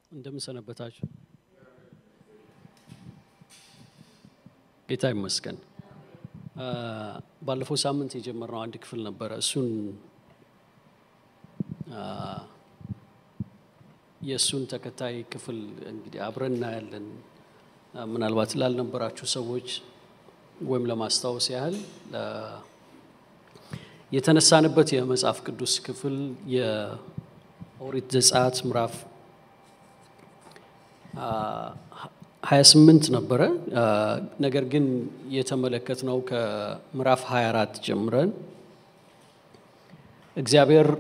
እንደምን ሰነበታችሁ? ጌታ ይመስገን። ባለፈው ሳምንት የጀመርነው አንድ ክፍል ነበረ። እሱን የእሱን ተከታይ ክፍል እንግዲህ አብረን እናያለን። ምናልባት ላልነበራችሁ ሰዎች ወይም ለማስታወስ ያህል የተነሳንበት የመጽሐፍ ቅዱስ ክፍል የኦሪት ዘጸአት ምዕራፍ 28 ነበረ። ነገር ግን የተመለከትነው ከምዕራፍ 24 ጀምረን እግዚአብሔር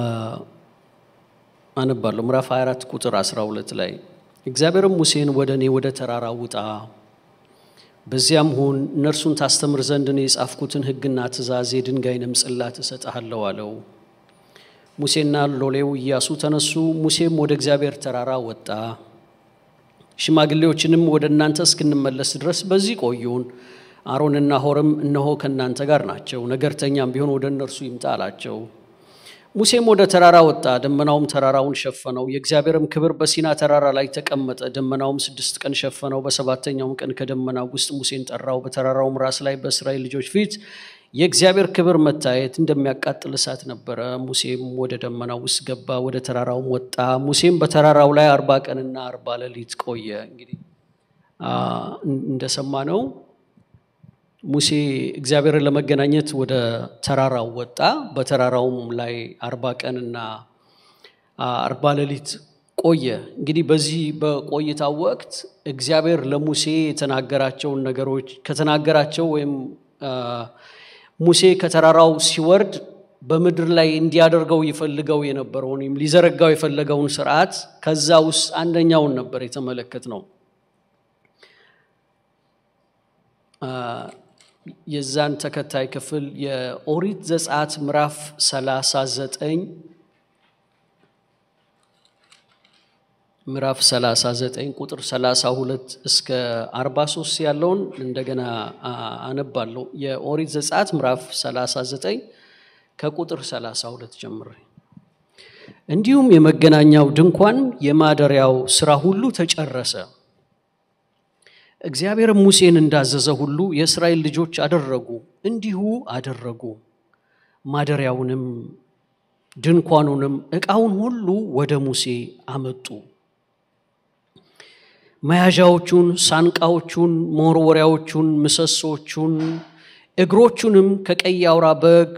አነባለሁ። ምዕራፍ 24 ቁጥር 12 ላይ እግዚአብሔርም ሙሴን ወደ እኔ ወደ ተራራ ውጣ፣ በዚያም ሁን፣ እነርሱን ታስተምር ዘንድ እኔ የጻፍኩትን ሕግና ትእዛዝ የድንጋይንም ጽላት እሰጥሃለሁ አለው። ሙሴና ሎሌው ኢያሱ ተነሱ። ሙሴም ወደ እግዚአብሔር ተራራ ወጣ። ሽማግሌዎችንም ወደ እናንተ እስክንመለስ ድረስ በዚህ ቆዩን፣ አሮንና ሆርም እነሆ ከእናንተ ጋር ናቸው፣ ነገርተኛም ቢሆን ወደ እነርሱ ይምጣ አላቸው። ሙሴም ወደ ተራራ ወጣ፣ ደመናውም ተራራውን ሸፈነው። የእግዚአብሔርም ክብር በሲና ተራራ ላይ ተቀመጠ። ደመናውም ስድስት ቀን ሸፈነው። በሰባተኛውም ቀን ከደመናው ውስጥ ሙሴን ጠራው። በተራራውም ራስ ላይ በእስራኤል ልጆች ፊት የእግዚአብሔር ክብር መታየት እንደሚያቃጥል እሳት ነበረ። ሙሴም ወደ ደመናው ውስጥ ገባ፣ ወደ ተራራውም ወጣ። ሙሴም በተራራው ላይ አርባ ቀንና አርባ ሌሊት ቆየ። እንግዲህ እንደሰማነው ሙሴ እግዚአብሔርን ለመገናኘት ወደ ተራራው ወጣ። በተራራውም ላይ አርባ ቀንና አርባ ሌሊት ቆየ። እንግዲህ በዚህ በቆይታው ወቅት እግዚአብሔር ለሙሴ የተናገራቸውን ነገሮች ከተናገራቸው ወይም ሙሴ ከተራራው ሲወርድ በምድር ላይ እንዲያደርገው ይፈልገው የነበረውን ወይም ሊዘረጋው የፈለገውን ስርዓት ከዛ ውስጥ አንደኛውን ነበር የተመለከት ነው። የዛን ተከታይ ክፍል የኦሪት ዘጸአት ምዕራፍ 39 ምዕራፍ 39 ቁጥር 32 እስከ 43 ያለውን እንደገና አነባለሁ። የኦሪት ዘጸአት ምዕራፍ 39 ከቁጥር 32 ጀምሬ። እንዲሁም የመገናኛው ድንኳን የማደሪያው ስራ ሁሉ ተጨረሰ። እግዚአብሔር ሙሴን እንዳዘዘ ሁሉ የእስራኤል ልጆች አደረጉ፣ እንዲሁ አደረጉ። ማደሪያውንም ድንኳኑንም ዕቃውን ሁሉ ወደ ሙሴ አመጡ። መያዣዎቹን፣ ሳንቃዎቹን፣ መወርወሪያዎቹን፣ ምሰሶቹን፣ እግሮቹንም ከቀይ አውራ በግ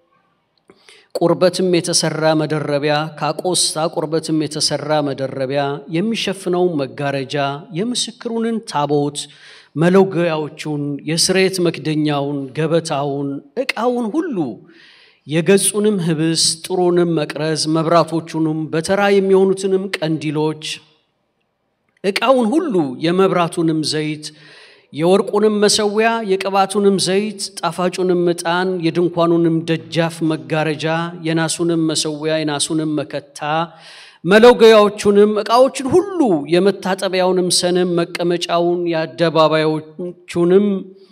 ቁርበትም የተሰራ መደረቢያ ከአቆስታ ቁርበትም የተሰራ መደረቢያ የሚሸፍነውን መጋረጃ የምስክሩንን ታቦት መለገያዎቹን የስርየት መክደኛውን ገበታውን ዕቃውን ሁሉ የገጹንም ህብስ ጥሩንም መቅረዝ መብራቶቹንም በተራ የሚሆኑትንም ቀንዲሎች ዕቃውን ሁሉ የመብራቱንም ዘይት የወርቁንም መሰዊያ የቅባቱንም ዘይት ጣፋጩንም ዕጣን የድንኳኑንም ደጃፍ መጋረጃ የናሱንም መሰዊያ የናሱንም መከታ መለገያዎቹንም ዕቃዎችን ሁሉ የመታጠቢያውንም ሰንም መቀመጫውን የአደባባዮቹንም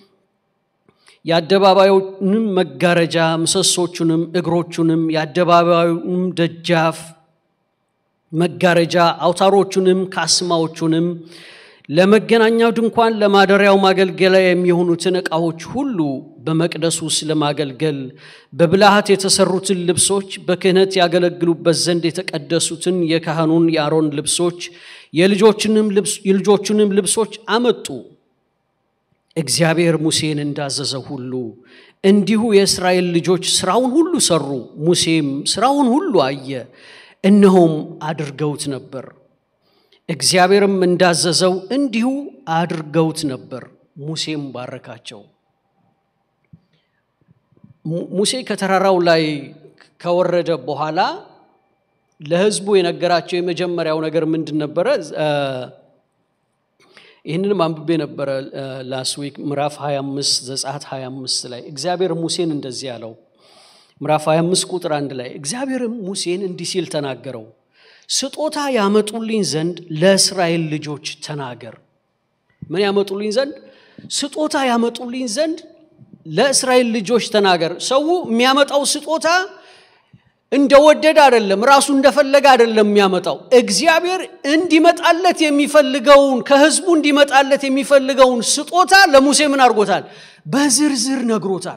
የአደባባዩንም መጋረጃ ምሰሶቹንም እግሮቹንም የአደባባዩንም ደጃፍ መጋረጃ አውታሮቹንም ካስማዎቹንም ለመገናኛው ድንኳን ለማደሪያው ማገልገያ የሚሆኑትን ዕቃዎች ሁሉ በመቅደሱ ውስጥ ለማገልገል በብልሃት የተሰሩትን ልብሶች በክህነት ያገለግሉበት ዘንድ የተቀደሱትን የካህኑን የአሮን ልብሶች የልጆቹንም ልብሶች አመጡ። እግዚአብሔር ሙሴን እንዳዘዘ ሁሉ እንዲሁ የእስራኤል ልጆች ስራውን ሁሉ ሰሩ። ሙሴም ስራውን ሁሉ አየ፣ እነሆም አድርገውት ነበር። እግዚአብሔርም እንዳዘዘው እንዲሁ አድርገውት ነበር። ሙሴም ባረካቸው። ሙሴ ከተራራው ላይ ከወረደ በኋላ ለሕዝቡ የነገራቸው የመጀመሪያው ነገር ምንድን ነበረ? ይህንንም አንብቤ ነበረ ላስት ዊክ ምዕራፍ 25 ዘጸአት 25 ላይ እግዚአብሔር ሙሴን እንደዚህ ያለው ምዕራፍ 25 ቁጥር አንድ ላይ እግዚአብሔርም ሙሴን እንዲህ ሲል ተናገረው ስጦታ ያመጡልኝ ዘንድ ለእስራኤል ልጆች ተናገር። ምን ያመጡልኝ ዘንድ? ስጦታ ያመጡልኝ ዘንድ ለእስራኤል ልጆች ተናገር። ሰው የሚያመጣው ስጦታ እንደወደደ አይደለም፣ ራሱ እንደፈለገ አይደለም የሚያመጣው። እግዚአብሔር እንዲመጣለት የሚፈልገውን ከህዝቡ እንዲመጣለት የሚፈልገውን ስጦታ ለሙሴ ምን አድርጎታል? በዝርዝር ነግሮታል።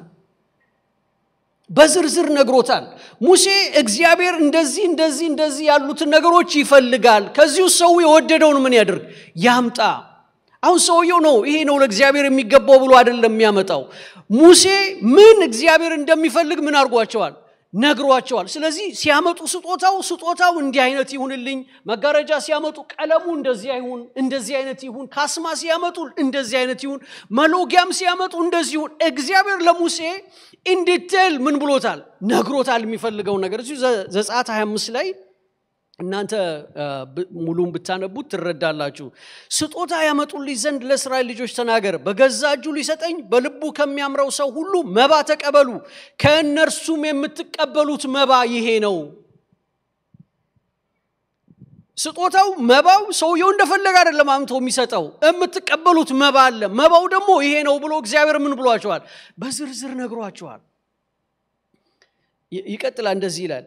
በዝርዝር ነግሮታል። ሙሴ እግዚአብሔር እንደዚህ እንደዚህ እንደዚህ ያሉትን ነገሮች ይፈልጋል። ከዚሁ ሰው የወደደውን ምን ያድርግ? ያምጣ። አሁን ሰውየው ነው ይሄ ነው ለእግዚአብሔር የሚገባው ብሎ አይደለም የሚያመጣው። ሙሴ ምን እግዚአብሔር እንደሚፈልግ ምን አድርጓቸዋል? ነግሯቸዋል። ስለዚህ ሲያመጡ ስጦታው ስጦታው እንዲህ አይነት ይሁንልኝ፣ መጋረጃ ሲያመጡ ቀለሙ እንደዚህ አይሁን፣ እንደዚህ አይነት ይሁን፣ ካስማ ሲያመጡ እንደዚህ አይነት ይሁን፣ መሎጊያም ሲያመጡ እንደዚህ ይሁን። እግዚአብሔር ለሙሴ ኢንዲቴል ምን ብሎታል? ነግሮታል የሚፈልገውን ነገር እዚሁ ዘጸአት 25 ላይ እናንተ ሙሉን ብታነቡት ትረዳላችሁ። ስጦታ ያመጡልኝ ዘንድ ለእስራኤል ልጆች ተናገር፣ በገዛ እጁ ሊሰጠኝ በልቡ ከሚያምረው ሰው ሁሉ መባ ተቀበሉ፣ ከእነርሱም የምትቀበሉት መባ ይሄ ነው። ስጦታው መባው ሰውየው እንደፈለገ አይደለም አምቶ የሚሰጠው፣ የምትቀበሉት መባ አለ። መባው ደግሞ ይሄ ነው ብሎ እግዚአብሔር ምን ብሏቸዋል? በዝርዝር ነግሯቸዋል። ይቀጥላል፣ እንደዚህ ይላል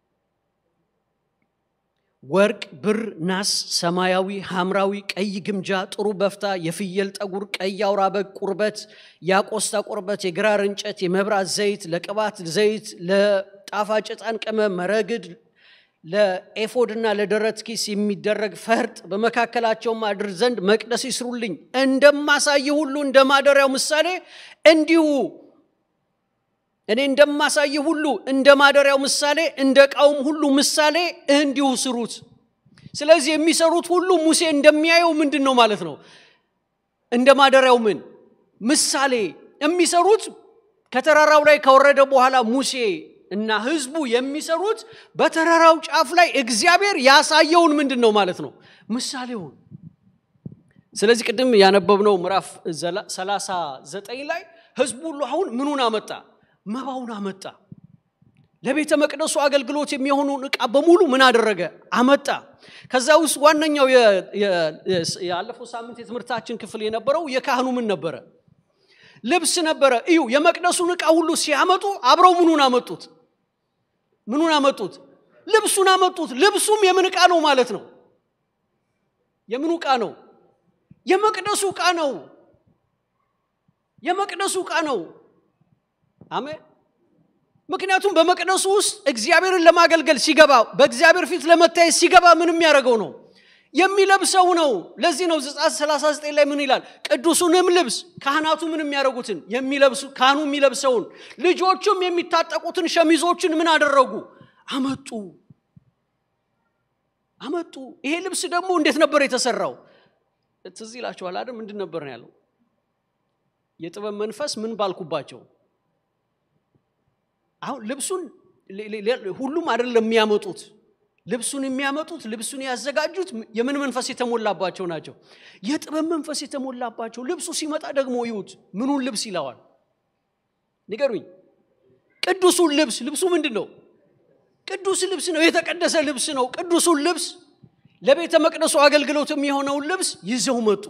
ወርቅ፣ ብር፣ ናስ፣ ሰማያዊ፣ ሐምራዊ፣ ቀይ ግምጃ፣ ጥሩ በፍታ፣ የፍየል ጠጉር፣ ቀይ አውራ በግ ቁርበት፣ የአቆስታ ቁርበት፣ የግራር እንጨት፣ የመብራት ዘይት፣ ለቅባት ዘይት፣ ለጣፋጭ ዕጣን ቅመም፣ መረግድ፣ ለኤፎድና ለደረት ኪስ የሚደረግ ፈርጥ፣ በመካከላቸውም አድር ዘንድ መቅደስ ይስሩልኝ። እንደማሳይ ሁሉ እንደ ማደሪያው ምሳሌ እንዲሁ እኔ እንደማሳይ ሁሉ እንደ ማደሪያው ምሳሌ እንደ ዕቃውም ሁሉ ምሳሌ እንዲሁ ስሩት። ስለዚህ የሚሰሩት ሁሉ ሙሴ እንደሚያየው ምንድን ነው ማለት ነው? እንደ ማደሪያው ምን ምሳሌ የሚሰሩት ከተራራው ላይ ከወረደ በኋላ ሙሴ እና ህዝቡ የሚሰሩት በተራራው ጫፍ ላይ እግዚአብሔር ያሳየውን ምንድን ነው ማለት ነው? ምሳሌውን። ስለዚህ ቅድም ያነበብነው ምዕራፍ 39 ላይ ህዝቡ ሁሉ አሁን ምኑን አመጣ? መባውን አመጣ። ለቤተ መቅደሱ አገልግሎት የሚሆኑን ዕቃ በሙሉ ምን አደረገ? አመጣ። ከዛ ውስጥ ዋነኛው ያለፈው ሳምንት የትምህርታችን ክፍል የነበረው የካህኑ ምን ነበረ? ልብስ ነበረ። እዩ፣ የመቅደሱን ዕቃ ሁሉ ሲያመጡ አብረው ምኑን አመጡት? ምኑን አመጡት? ልብሱን አመጡት። ልብሱም የምን ዕቃ ነው ማለት ነው? የምኑ ዕቃ ነው? የመቅደሱ ዕቃ ነው። የመቅደሱ ዕቃ ነው። አሜን። ምክንያቱም በመቅደሱ ውስጥ እግዚአብሔርን ለማገልገል ሲገባ በእግዚአብሔር ፊት ለመታየት ሲገባ ምን የሚያደርገው ነው? የሚለብሰው ነው። ለዚህ ነው ዘጸአት 39 ላይ ምን ይላል? ቅዱሱንም ልብስ ካህናቱ ምን የሚያደርጉትን የሚለብሱ ካህኑ የሚለብሰውን ልጆቹም የሚታጠቁትን ሸሚዞችን ምን አደረጉ? አመጡ አመጡ። ይሄ ልብስ ደግሞ እንዴት ነበር የተሰራው? ትዝ ይላችኋል አይደል? ምንድን ነበር ነው ያለው? የጥበብ መንፈስ ምን ባልኩባቸው አሁን ልብሱን ሁሉም አይደለም የሚያመጡት። ልብሱን የሚያመጡት ልብሱን ያዘጋጁት የምን መንፈስ የተሞላባቸው ናቸው? የጥበብ መንፈስ የተሞላባቸው። ልብሱ ሲመጣ ደግሞ ይዩት፣ ምኑን ልብስ ይለዋል? ንገሩኝ። ቅዱሱን ልብስ። ልብሱ ምንድን ነው? ቅዱስ ልብስ ነው። የተቀደሰ ልብስ ነው። ቅዱሱን ልብስ ለቤተ መቅደሱ አገልግሎት የሚሆነውን ልብስ ይዘው መጡ።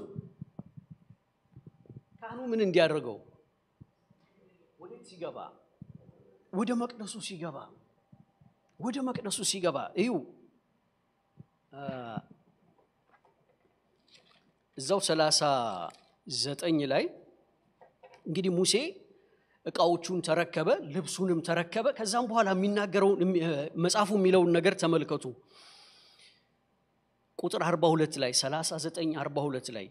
ካህኑ ምን እንዲያደርገው ወዴት ሲገባ ወደ መቅደሱ ሲገባ ወደ መቅደሱ ሲገባ እዩ እዛው ሰላሳ ዘጠኝ ላይ እንግዲህ ሙሴ እቃዎቹን ተረከበ፣ ልብሱንም ተረከበ። ከዛም በኋላ የሚናገረውን መጽሐፉ የሚለውን ነገር ተመልከቱ። ቁጥር 42 ላይ 39 42 ላይ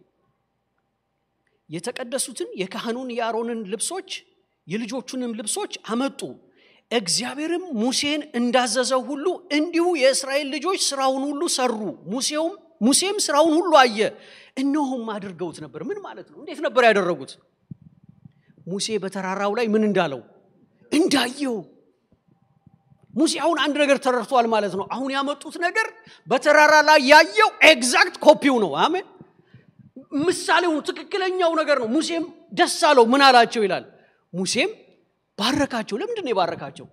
የተቀደሱትን የካህኑን የአሮንን ልብሶች የልጆቹንም ልብሶች አመጡ። እግዚአብሔርም ሙሴን እንዳዘዘው ሁሉ እንዲሁ የእስራኤል ልጆች ስራውን ሁሉ ሰሩ። ሙሴውም ሙሴም ስራውን ሁሉ አየ፣ እነሆም አድርገውት ነበር። ምን ማለት ነው? እንዴት ነበር ያደረጉት? ሙሴ በተራራው ላይ ምን እንዳለው እንዳየው። ሙሴ አሁን አንድ ነገር ተረድቷል ማለት ነው። አሁን ያመጡት ነገር በተራራ ላይ ያየው ኤግዛክት ኮፒው ነው። አሜን። ምሳሌው ትክክለኛው ነገር ነው። ሙሴም ደስ አለው። ምን አላቸው ይላል ሙሴም ባረካቸው። ለምንድን ነው የባረካቸው?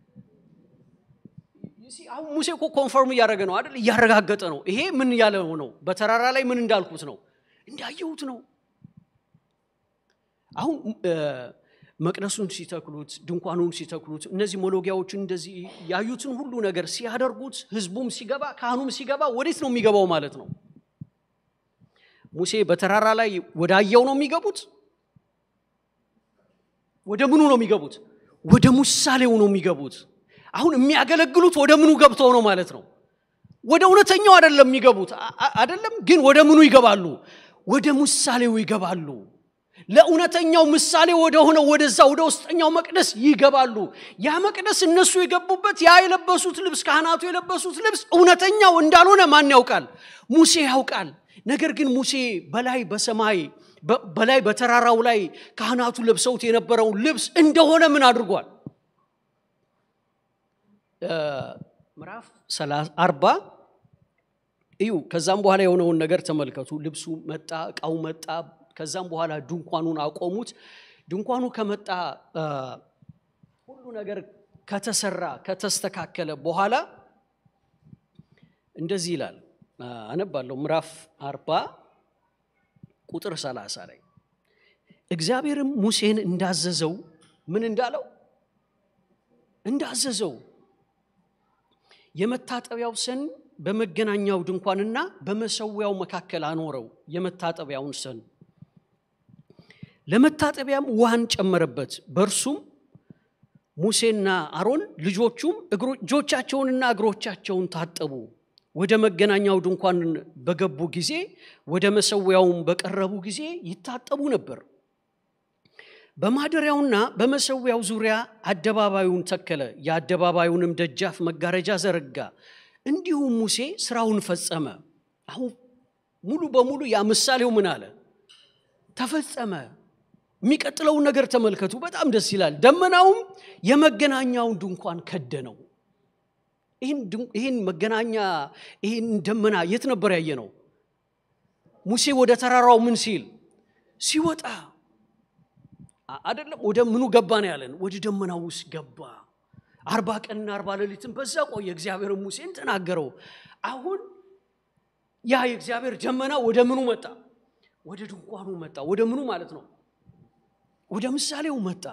አሁን ሙሴ እኮ ኮንፈርም እያደረገ ነው አይደል? እያረጋገጠ ነው። ይሄ ምን ያለ ነው? በተራራ ላይ ምን እንዳልኩት ነው፣ እንዳየሁት ነው። አሁን መቅደሱን ሲተክሉት፣ ድንኳኑን ሲተክሉት፣ እነዚህ መሎጊያዎችን እንደዚህ ያዩትን ሁሉ ነገር ሲያደርጉት፣ ህዝቡም ሲገባ፣ ካህኑም ሲገባ ወዴት ነው የሚገባው ማለት ነው? ሙሴ በተራራ ላይ ወዳየው ነው የሚገቡት? ወደ ምኑ ነው የሚገቡት? ወደ ምሳሌው ነው የሚገቡት። አሁን የሚያገለግሉት ወደ ምኑ ገብተው ነው ማለት ነው? ወደ እውነተኛው አይደለም የሚገቡት አይደለም፣ ግን ወደ ምኑ ይገባሉ? ወደ ምሳሌው ይገባሉ። ለእውነተኛው ምሳሌ ወደ ሆነ ወደዛ ወደ ውስጠኛው መቅደስ ይገባሉ። ያ መቅደስ እነሱ የገቡበት ያ የለበሱት ልብስ ካህናቱ የለበሱት ልብስ እውነተኛው እንዳልሆነ ማን ያውቃል? ሙሴ ያውቃል። ነገር ግን ሙሴ በላይ በሰማይ በላይ በተራራው ላይ ካህናቱ ለብሰውት የነበረውን ልብስ እንደሆነ ምን አድርጓል? ምዕራፍ አርባ እዩ። ከዛም በኋላ የሆነውን ነገር ተመልከቱ። ልብሱ መጣ፣ እቃው መጣ። ከዛም በኋላ ድንኳኑን አቆሙት። ድንኳኑ ከመጣ ሁሉ ነገር ከተሰራ ከተስተካከለ በኋላ እንደዚህ ይላል። አነባለሁ። ምዕራፍ አርባ ቁጥር ሰላሳ ላይ እግዚአብሔርም ሙሴን እንዳዘዘው ምን እንዳለው እንዳዘዘው የመታጠቢያው ሰን በመገናኛው ድንኳንና በመሰዊያው መካከል አኖረው። የመታጠቢያውን ሰን ለመታጠቢያም ውሃን ጨመረበት። በእርሱም ሙሴና አሮን ልጆቹም እጆቻቸውንና እግሮቻቸውን ታጠቡ። ወደ መገናኛው ድንኳን በገቡ ጊዜ ወደ መሰዊያውም በቀረቡ ጊዜ ይታጠቡ ነበር። በማደሪያውና በመሰዊያው ዙሪያ አደባባዩን ተከለ። የአደባባዩንም ደጃፍ መጋረጃ ዘረጋ። እንዲሁም ሙሴ ስራውን ፈጸመ። አሁን ሙሉ በሙሉ ያ ምሳሌው ምን አለ ተፈጸመ። የሚቀጥለውን ነገር ተመልከቱ። በጣም ደስ ይላል። ደመናውም የመገናኛውን ድንኳን ከደነው። ይህን መገናኛ ይህን ደመና የት ነበር ያየ ነው? ሙሴ ወደ ተራራው ምን ሲል ሲወጣ አይደለም ወደ ምኑ ገባ ነው ያለን? ወደ ደመናው ውስጥ ገባ። አርባ ቀንና አርባ ሌሊትን በዛ ቆየ። እግዚአብሔር ሙሴን ተናገረው። አሁን ያ የእግዚአብሔር ደመና ወደ ምኑ መጣ? ወደ ድንኳኑ መጣ። ወደ ምኑ ማለት ነው? ወደ ምሳሌው መጣ።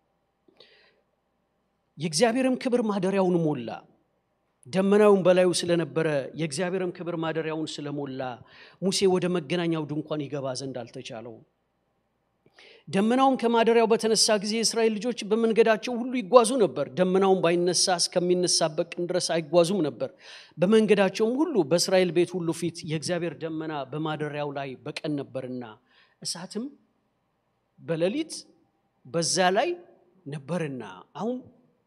የእግዚአብሔርም ክብር ማደሪያውን ሞላ። ደመናውን በላዩ ስለነበረ የእግዚአብሔርም ክብር ማደሪያውን ስለሞላ ሙሴ ወደ መገናኛው ድንኳን ይገባ ዘንድ አልተቻለው። ደመናውም ከማደሪያው በተነሳ ጊዜ የእስራኤል ልጆች በመንገዳቸው ሁሉ ይጓዙ ነበር። ደመናውን ባይነሳ እስከሚነሳበት ቀን ድረስ አይጓዙም ነበር። በመንገዳቸውም ሁሉ በእስራኤል ቤት ሁሉ ፊት የእግዚአብሔር ደመና በማደሪያው ላይ በቀን ነበርና እሳትም በሌሊት በዛ ላይ ነበርና። አሁን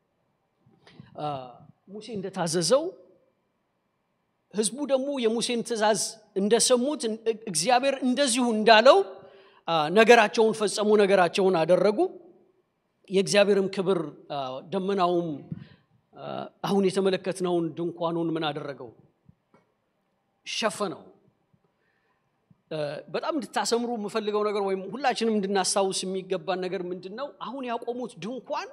ሙሴ እንደታዘዘው ህዝቡ ደግሞ የሙሴን ትእዛዝ እንደሰሙት እግዚአብሔር እንደዚሁ እንዳለው ነገራቸውን ፈጸሙ፣ ነገራቸውን አደረጉ። የእግዚአብሔርም ክብር ደመናውም አሁን የተመለከትነውን ድንኳኑን ምን አደረገው? ሸፈነው። በጣም እንድታሰምሩ የምፈልገው ነገር ወይም ሁላችንም እንድናስታውስ የሚገባን ነገር ምንድን ነው? አሁን ያቆሙት ድንኳን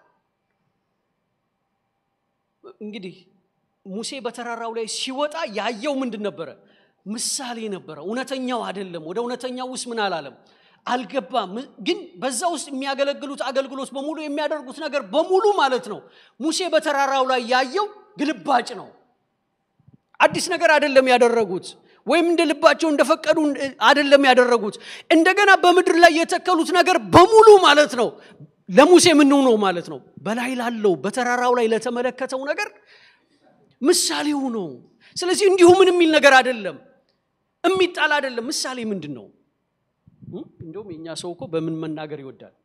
እንግዲህ ሙሴ በተራራው ላይ ሲወጣ ያየው ምንድን ነበረ? ምሳሌ ነበረ። እውነተኛው አይደለም። ወደ እውነተኛው ውስጥ ምን አላለም አልገባም። ግን በዛ ውስጥ የሚያገለግሉት አገልግሎት በሙሉ የሚያደርጉት ነገር በሙሉ ማለት ነው ሙሴ በተራራው ላይ ያየው ግልባጭ ነው። አዲስ ነገር አይደለም ያደረጉት፣ ወይም እንደ ልባቸው እንደፈቀዱ አይደለም ያደረጉት። እንደገና በምድር ላይ የተከሉት ነገር በሙሉ ማለት ነው ለሙሴ ምን ነው ማለት ነው በላይ ላለው በተራራው ላይ ለተመለከተው ነገር ምሳሌው ነው። ስለዚህ እንዲሁ ምን የሚል ነገር አይደለም፣ የሚጣል አይደለም። ምሳሌ ምንድን ነው? እንደውም የእኛ ሰው እኮ በምን መናገር ይወዳል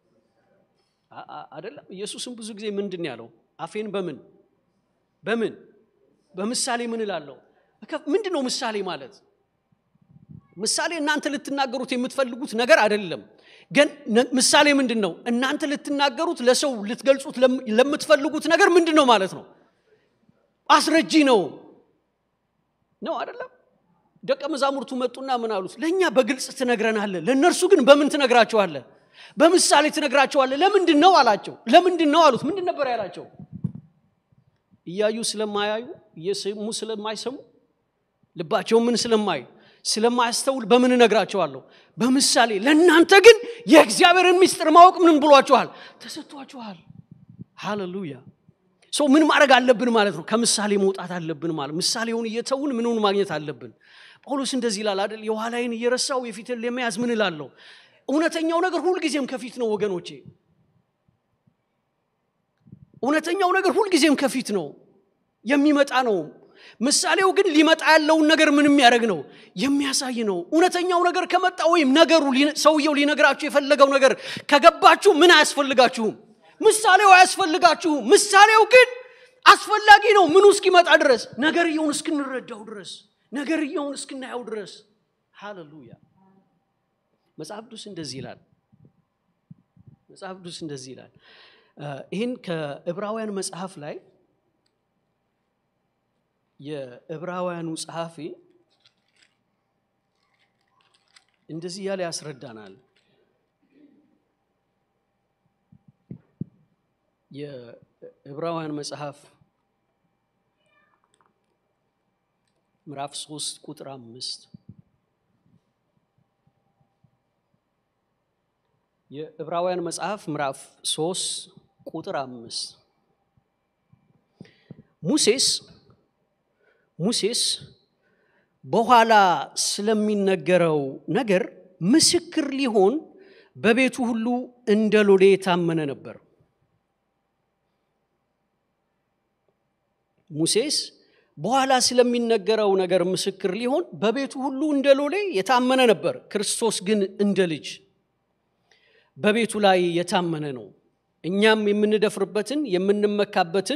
አይደለም። ኢየሱስም ብዙ ጊዜ ምንድን ያለው አፌን በምን በምን በምሳሌ ምን እላለሁ? ምንድን ነው ምሳሌ ማለት? ምሳሌ እናንተ ልትናገሩት የምትፈልጉት ነገር አይደለም። ግን ምሳሌ ምንድን ነው? እናንተ ልትናገሩት ለሰው ልትገልጹት ለምትፈልጉት ነገር ምንድን ነው ማለት ነው? አስረጂ ነው ነው አይደለም? ደቀ መዛሙርቱ መጡና ምን አሉት? ለእኛ በግልጽ ትነግረናለህ፣ ለእነርሱ ግን በምን ትነግራቸዋለህ? በምሳሌ ትነግራቸዋለህ። ለምንድን ነው አላቸው። ለምንድን ነው አሉት። ምንድን ነበር ያላቸው? እያዩ ስለማያዩ እየሰሙ ስለማይሰሙ ልባቸው ምን ስለማይ ስለማያስተውል በምን እነግራቸዋለሁ? በምሳሌ። ለእናንተ ግን የእግዚአብሔርን ምስጢር ማወቅ ምን ብሏችኋል? ተሰጥቷችኋል። ሃሌሉያ። ሰው ምን ማድረግ አለብን ማለት ነው? ከምሳሌ መውጣት አለብን ማለት ምሳሌውን እየተውን ምንውን ማግኘት አለብን? ጳውሎስ እንደዚህ ይላል አይደል? የኋላይን እየረሳው የፊትን ለመያዝ ምን እላለሁ? እውነተኛው ነገር ሁልጊዜም ከፊት ነው ወገኖቼ። እውነተኛው ነገር ሁልጊዜም ከፊት ነው፣ የሚመጣ ነው። ምሳሌው ግን ሊመጣ ያለውን ነገር ምን የሚያደርግ ነው? የሚያሳይ ነው። እውነተኛው ነገር ከመጣ ወይም ነገሩ ሰውየው ሊነግራችሁ የፈለገው ነገር ከገባችሁ ምን አያስፈልጋችሁም? ምሳሌው አያስፈልጋችሁም። ምሳሌው ግን አስፈላጊ ነው። ምኑ እስኪመጣ ድረስ ነገርየውን እስክንረዳው ድረስ ነገርየውን እስክናየው ድረስ። ሃሌሉያ። መጽሐፍ ቅዱስ እንደዚህ ይላል። መጽሐፍ ቅዱስ እንደዚህ ይላል። ይህን ከዕብራውያን መጽሐፍ ላይ የዕብራውያኑ ጸሐፊ እንደዚህ እያለ ያስረዳናል። የዕብራውያን መጽሐፍ ምዕራፍ ሶስት ቁጥር አምስት የዕብራውያን መጽሐፍ ምዕራፍ ሶስት ቁጥር አምስት ሙሴስ ሙሴስ በኋላ ስለሚነገረው ነገር ምስክር ሊሆን በቤቱ ሁሉ እንደ ሎሌ የታመነ ነበር። ሙሴስ በኋላ ስለሚነገረው ነገር ምስክር ሊሆን በቤቱ ሁሉ እንደ ሎሌ የታመነ ነበር። ክርስቶስ ግን እንደ ልጅ በቤቱ ላይ የታመነ ነው። እኛም የምንደፍርበትን የምንመካበትን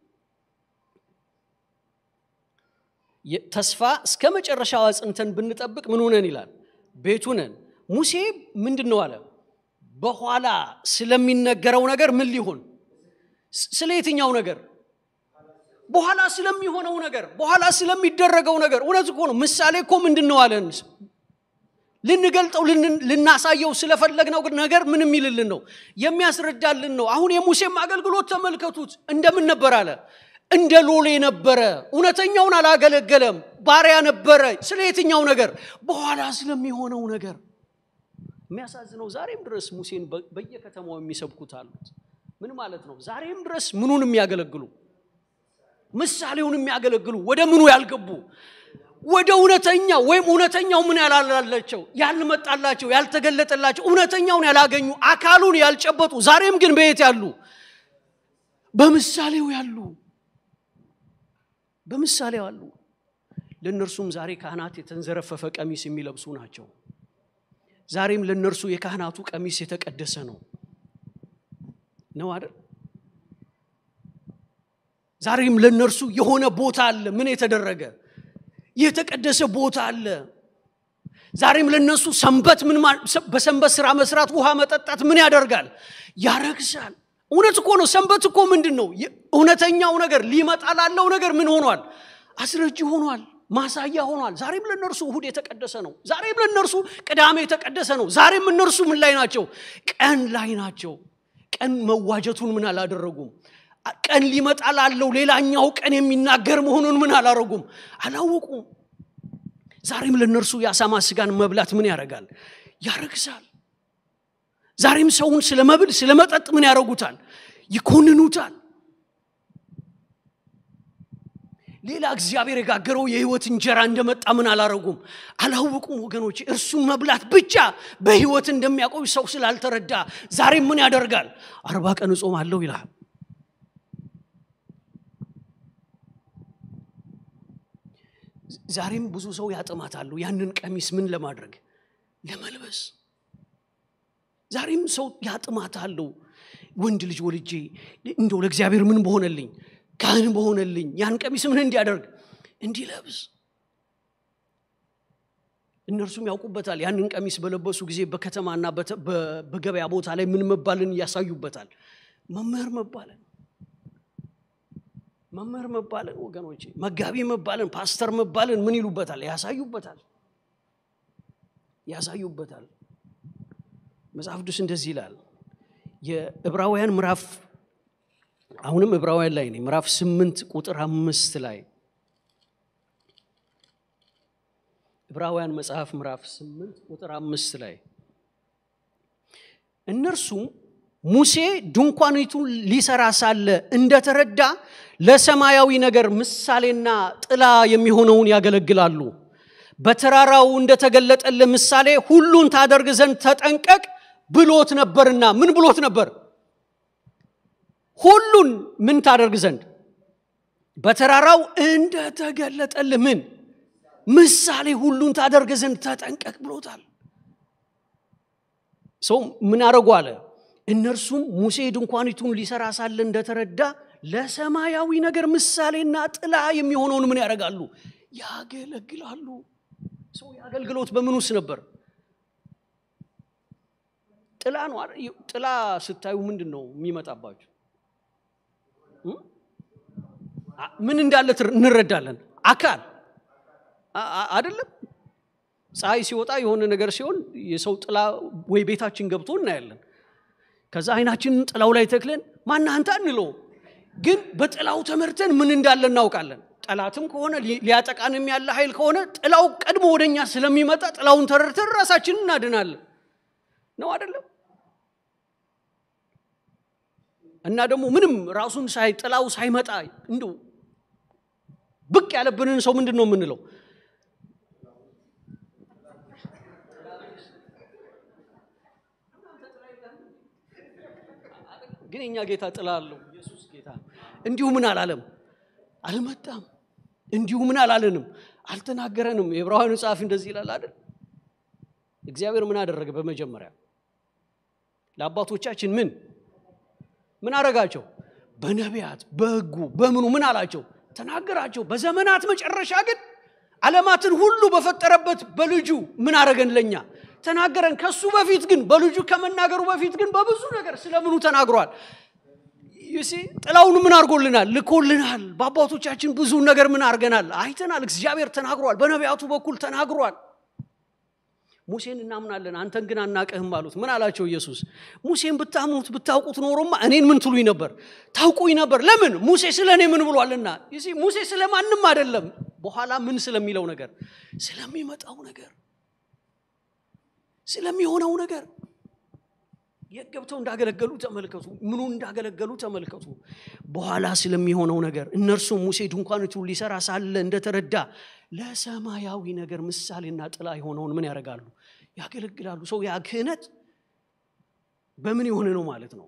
ተስፋ እስከ መጨረሻው አጽንተን ብንጠብቅ ምን ሆነን ይላል? ቤቱ ነን። ሙሴ ምንድን ነው አለ? በኋላ ስለሚነገረው ነገር ምን ሊሆን? ስለ የትኛው ነገር? በኋላ ስለሚሆነው ነገር፣ በኋላ ስለሚደረገው ነገር። እውነት እኮ ነው። ምሳሌ እኮ ምንድን ነው አለን? ልንገልጠው ልናሳየው ስለፈለግነው ነገር ምን የሚልልን ነው? የሚያስረዳልን ነው። አሁን የሙሴም አገልግሎት ተመልከቱት። እንደምን ነበር አለ? እንደ ሎሌ ነበረ። እውነተኛውን አላገለገለም፣ ባሪያ ነበረ። ስለ የትኛው ነገር? በኋላ ስለሚሆነው ነገር። የሚያሳዝነው ዛሬም ድረስ ሙሴን በየከተማው የሚሰብኩት አሉት። ምን ማለት ነው? ዛሬም ድረስ ምኑን የሚያገለግሉ ምሳሌውን የሚያገለግሉ ወደ ምኑ ያልገቡ ወደ እውነተኛ ወይም እውነተኛው ምን ያላላቸው ያልመጣላቸው ያልተገለጠላቸው እውነተኛውን ያላገኙ አካሉን ያልጨበጡ ዛሬም ግን በየት ያሉ በምሳሌው ያሉ በምሳሌው አሉ። ለእነርሱም ዛሬ ካህናት የተንዘረፈፈ ቀሚስ የሚለብሱ ናቸው። ዛሬም ለእነርሱ የካህናቱ ቀሚስ የተቀደሰ ነው ነው አይደል? ዛሬም ለእነርሱ የሆነ ቦታ አለ። ምን የተደረገ የተቀደሰ ቦታ አለ። ዛሬም ለነሱ ሰንበት ምን በሰንበት ስራ መስራት፣ ውሃ መጠጣት ምን ያደርጋል? ያረግሳል። እውነት እኮ ነው። ሰንበት እኮ ምንድን ነው? እውነተኛው ነገር ሊመጣ ላለው ነገር ምን ሆኗል? አስረጅ ሆኗል። ማሳያ ሆኗል። ዛሬም ለእነርሱ እሁድ የተቀደሰ ነው። ዛሬም ለእነርሱ ቅዳሜ የተቀደሰ ነው። ዛሬም እነርሱ ምን ላይ ናቸው? ቀን ላይ ናቸው። ቀን መዋጀቱን ምን አላደረጉም። ቀን ሊመጣ ላለው ሌላኛው ቀን የሚናገር መሆኑን ምን አላረጉም፣ አላወቁም። ዛሬም ለእነርሱ የአሳማ ስጋን መብላት ምን ያደርጋል? ያረግሳል። ዛሬም ሰውን ስለ መብል ስለ መጠጥ ምን ያደርጉታል? ይኮንኑታል። ሌላ እግዚአብሔር የጋገረው የህይወት እንጀራ እንደመጣ ምን አላረጉም፣ አላወቁም። ወገኖች እርሱን መብላት ብቻ በህይወት እንደሚያቆይ ሰው ስላልተረዳ ዛሬም ምን ያደርጋል? አርባ ቀን እጾማለሁ ይላል። ዛሬም ብዙ ሰው ያጥማታሉ ያንን ቀሚስ ምን ለማድረግ ለመልበስ። ዛሬም ሰው ያጥማታሉ ወንድ ልጅ ወልጄ እንደው ለእግዚአብሔር ምን በሆነልኝ ካህን በሆነልኝ ያን ቀሚስ ምን እንዲያደርግ እንዲለብስ። እነርሱም ያውቁበታል። ያንን ቀሚስ በለበሱ ጊዜ በከተማና በገበያ ቦታ ላይ ምን መባልን ያሳዩበታል? መምህር መባልን መምህር መባልን ወገኖቼ፣ መጋቢ መባልን፣ ፓስተር መባልን ምን ይሉበታል? ያሳዩበታል ያሳዩበታል። መጽሐፍ ቅዱስ እንደዚህ ይላል። የዕብራውያን ምዕራፍ አሁንም ዕብራውያን ላይ ነኝ። ምዕራፍ ስምንት ቁጥር አምስት ላይ ዕብራውያን መጽሐፍ ምዕራፍ 8 ቁጥር አምስት ላይ እነርሱም ሙሴ ድንኳኒቱን ሊሰራ ሳለ እንደተረዳ ለሰማያዊ ነገር ምሳሌና ጥላ የሚሆነውን ያገለግላሉ። በተራራው እንደተገለጠልህ ምሳሌ ሁሉን ታደርግ ዘንድ ተጠንቀቅ ብሎት ነበርና ምን ብሎት ነበር? ሁሉን ምን ታደርግ ዘንድ በተራራው እንደተገለጠልህ ምን ምሳሌ ሁሉን ታደርግ ዘንድ ተጠንቀቅ ብሎታል። ሰው ምን አደረጉ አለ? እነርሱም ሙሴ ድንኳኒቱን ሊሰራ ሳለ እንደተረዳ ለሰማያዊ ነገር ምሳሌና ጥላ የሚሆነውን ምን ያደርጋሉ? ያገለግላሉ። ሰው የአገልግሎት በምን ውስጥ ነበር? ጥላ ነው። ጥላ ስታዩ ምንድን ነው የሚመጣባችሁ? ምን እንዳለ እንረዳለን። አካል አይደለም። ፀሐይ ሲወጣ የሆነ ነገር ሲሆን የሰው ጥላ ወይ ቤታችን ገብቶ እናያለን። ከዛ አይናችንን ጥላው ላይ ተክለን ማን አንተ እንለው፣ ግን በጥላው ተመርተን ምን እንዳለ እናውቃለን። ጠላትም ከሆነ ሊያጠቃንም ያለ ኃይል ከሆነ ጥላው ቀድሞ ወደኛ ስለሚመጣ ጥላውን ተረድተን ራሳችንን እናድናለን። ነው አይደለም? እና ደግሞ ምንም ራሱን ሳይ ጥላው ሳይመጣ እንዲሁ ብቅ ያለብንን ሰው ምንድን ነው የምንለው? ግን የኛ ጌታ ጥላ አለው። ኢየሱስ ጌታ እንዲሁ ምን አላለም? አልመጣም። እንዲሁ ምን አላለንም? አልተናገረንም። የዕብራውያኑ ጸሐፊ እንደዚህ ይላል አይደል? እግዚአብሔር ምን አደረገ? በመጀመሪያ ለአባቶቻችን ምን ምን አረጋቸው? በነቢያት በሕጉ በምኑ ምን አላቸው? ተናገራቸው። በዘመናት መጨረሻ ግን ዓለማትን ሁሉ በፈጠረበት በልጁ ምን አረገን? ለኛ ተናገረን። ከሱ በፊት ግን በልጁ ከመናገሩ በፊት ግን በብዙ ነገር ስለምኑ ተናግሯል። ዩሲ ጥላውን ምን አድርጎልናል? ልኮልናል። በአባቶቻችን ብዙ ነገር ምን አድርገናል? አይተናል። እግዚአብሔር ተናግሯል። በነቢያቱ በኩል ተናግሯል። ሙሴን እናምናለን፣ አንተን ግን አናቀህም አሉት። ምን አላቸው ኢየሱስ? ሙሴን ብታምኑት ብታውቁት ኖሮማ እኔን ምን ትሉኝ ነበር? ታውቁኝ ነበር። ለምን? ሙሴ ስለ እኔ ምን ብሏልና። ዩሲ ሙሴ ስለ ማንም አይደለም። በኋላ ምን ስለሚለው ነገር፣ ስለሚመጣው ነገር፣ ስለሚሆነው ነገር የት ገብተው እንዳገለገሉ ተመልከቱ። ምኑ እንዳገለገሉ ተመልከቱ። በኋላ ስለሚሆነው ነገር እነርሱም ሙሴ ድንኳኒቱን ሊሰራ ሳለ እንደተረዳ ለሰማያዊ ነገር ምሳሌና ጥላ የሆነውን ምን ያደርጋሉ? ያገለግላሉ። ሰው ያ ክህነት በምን የሆነ ነው ማለት ነው?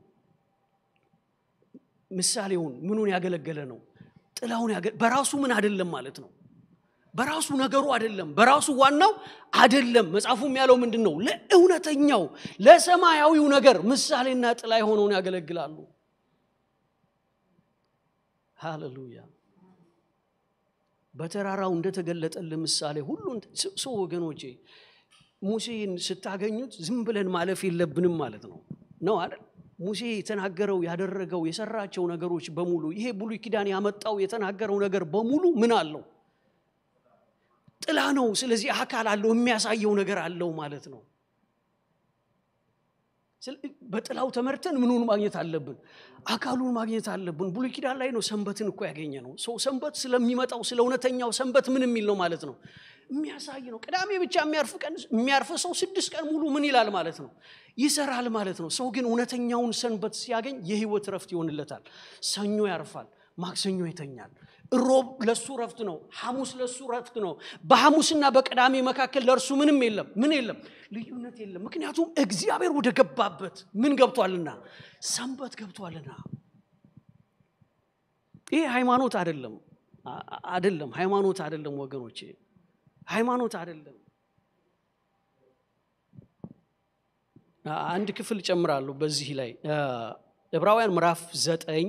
ምሳሌውን ምኑን ያገለገለ ነው? ጥላውን በራሱ ምን አይደለም ማለት ነው? በራሱ ነገሩ አይደለም። በራሱ ዋናው አይደለም። መጽሐፉም ያለው ምንድን ነው? ለእውነተኛው ለሰማያዊው ነገር ምሳሌና ጥላ የሆነውን ያገለግላሉ። ሃሌሉያ። በተራራው እንደተገለጠልን ምሳሌ ሁሉን ሰው ወገኖቼ፣ ሙሴን ስታገኙት ዝም ብለን ማለፍ የለብንም ማለት ነው ነው አይደል? ሙሴ የተናገረው ያደረገው የሰራቸው ነገሮች በሙሉ ይሄ ብሉይ ኪዳን ያመጣው የተናገረው ነገር በሙሉ ምን አለው? ጥላ ነው። ስለዚህ አካል አለው፣ የሚያሳየው ነገር አለው ማለት ነው። በጥላው ተመርተን ምኑን ማግኘት አለብን? አካሉን ማግኘት አለብን። ብሉይ ኪዳን ላይ ነው ሰንበትን እኮ ያገኘ ነው። ሰው ሰንበት ስለሚመጣው ስለ እውነተኛው ሰንበት ምን የሚል ነው ማለት ነው? የሚያሳይ ነው። ቅዳሜ ብቻ የሚያርፍ ቀን የሚያርፍ ሰው ስድስት ቀን ሙሉ ምን ይላል ማለት ነው? ይሰራል ማለት ነው። ሰው ግን እውነተኛውን ሰንበት ሲያገኝ የህይወት ረፍት ይሆንለታል። ሰኞ ያርፋል፣ ማክሰኞ ይተኛል። ሮብ ለሱ ረፍት ነው። ሐሙስ ለሱ ረፍት ነው። በሐሙስና በቅዳሜ መካከል ለእርሱ ምንም የለም። ምን የለም? ልዩነት የለም። ምክንያቱም እግዚአብሔር ወደ ገባበት ምን ገብቷልና? ሰንበት ገብቷልና። ይሄ ሃይማኖት አይደለም፣ አይደለም፣ ሃይማኖት አይደለም ወገኖቼ፣ ሃይማኖት አይደለም። አንድ ክፍል ጨምራለሁ በዚህ ላይ ዕብራውያን ምዕራፍ ዘጠኝ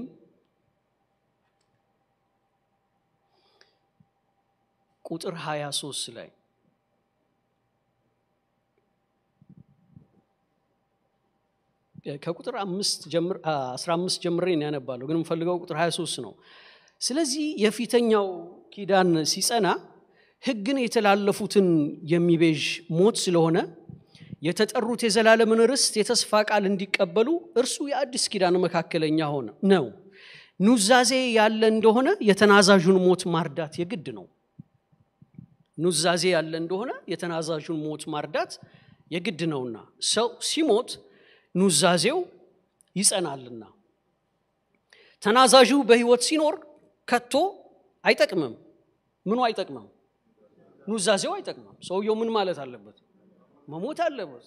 ቁጥር 23 ላይ ከቁጥር 15 ጀምሬ ያነባለሁ፣ ግን የምፈልገው ቁጥር 23 ነው። ስለዚህ የፊተኛው ኪዳን ሲጸና ሕግን የተላለፉትን የሚቤዥ ሞት ስለሆነ የተጠሩት የዘላለምን ርስት የተስፋ ቃል እንዲቀበሉ እርሱ የአዲስ ኪዳን መካከለኛ ሆነ ነው። ኑዛዜ ያለ እንደሆነ የተናዛዡን ሞት ማርዳት የግድ ነው። ኑዛዜ ያለ እንደሆነ የተናዛዡን ሞት ማርዳት የግድ ነውና ሰው ሲሞት ኑዛዜው ይጸናልና ተናዛዡ በህይወት ሲኖር ከቶ አይጠቅምም ምኑ አይጠቅምም ኑዛዜው አይጠቅምም ሰውየው ምን ማለት አለበት መሞት አለበት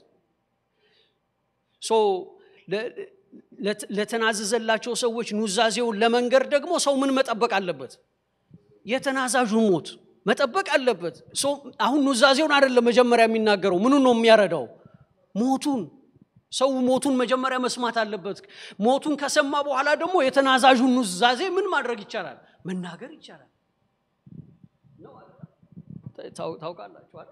ለተናዘዘላቸው ሰዎች ኑዛዜውን ለመንገር ደግሞ ሰው ምን መጠበቅ አለበት የተናዛዡን ሞት መጠበቅ አለበት አሁን ኑዛዜውን አይደለም መጀመሪያ የሚናገረው ምኑን ነው የሚያረዳው ሞቱን ሰው ሞቱን መጀመሪያ መስማት አለበት ሞቱን ከሰማ በኋላ ደግሞ የተናዛዡን ኑዛዜ ምን ማድረግ ይቻላል መናገር ይቻላል ታውቃላችኋል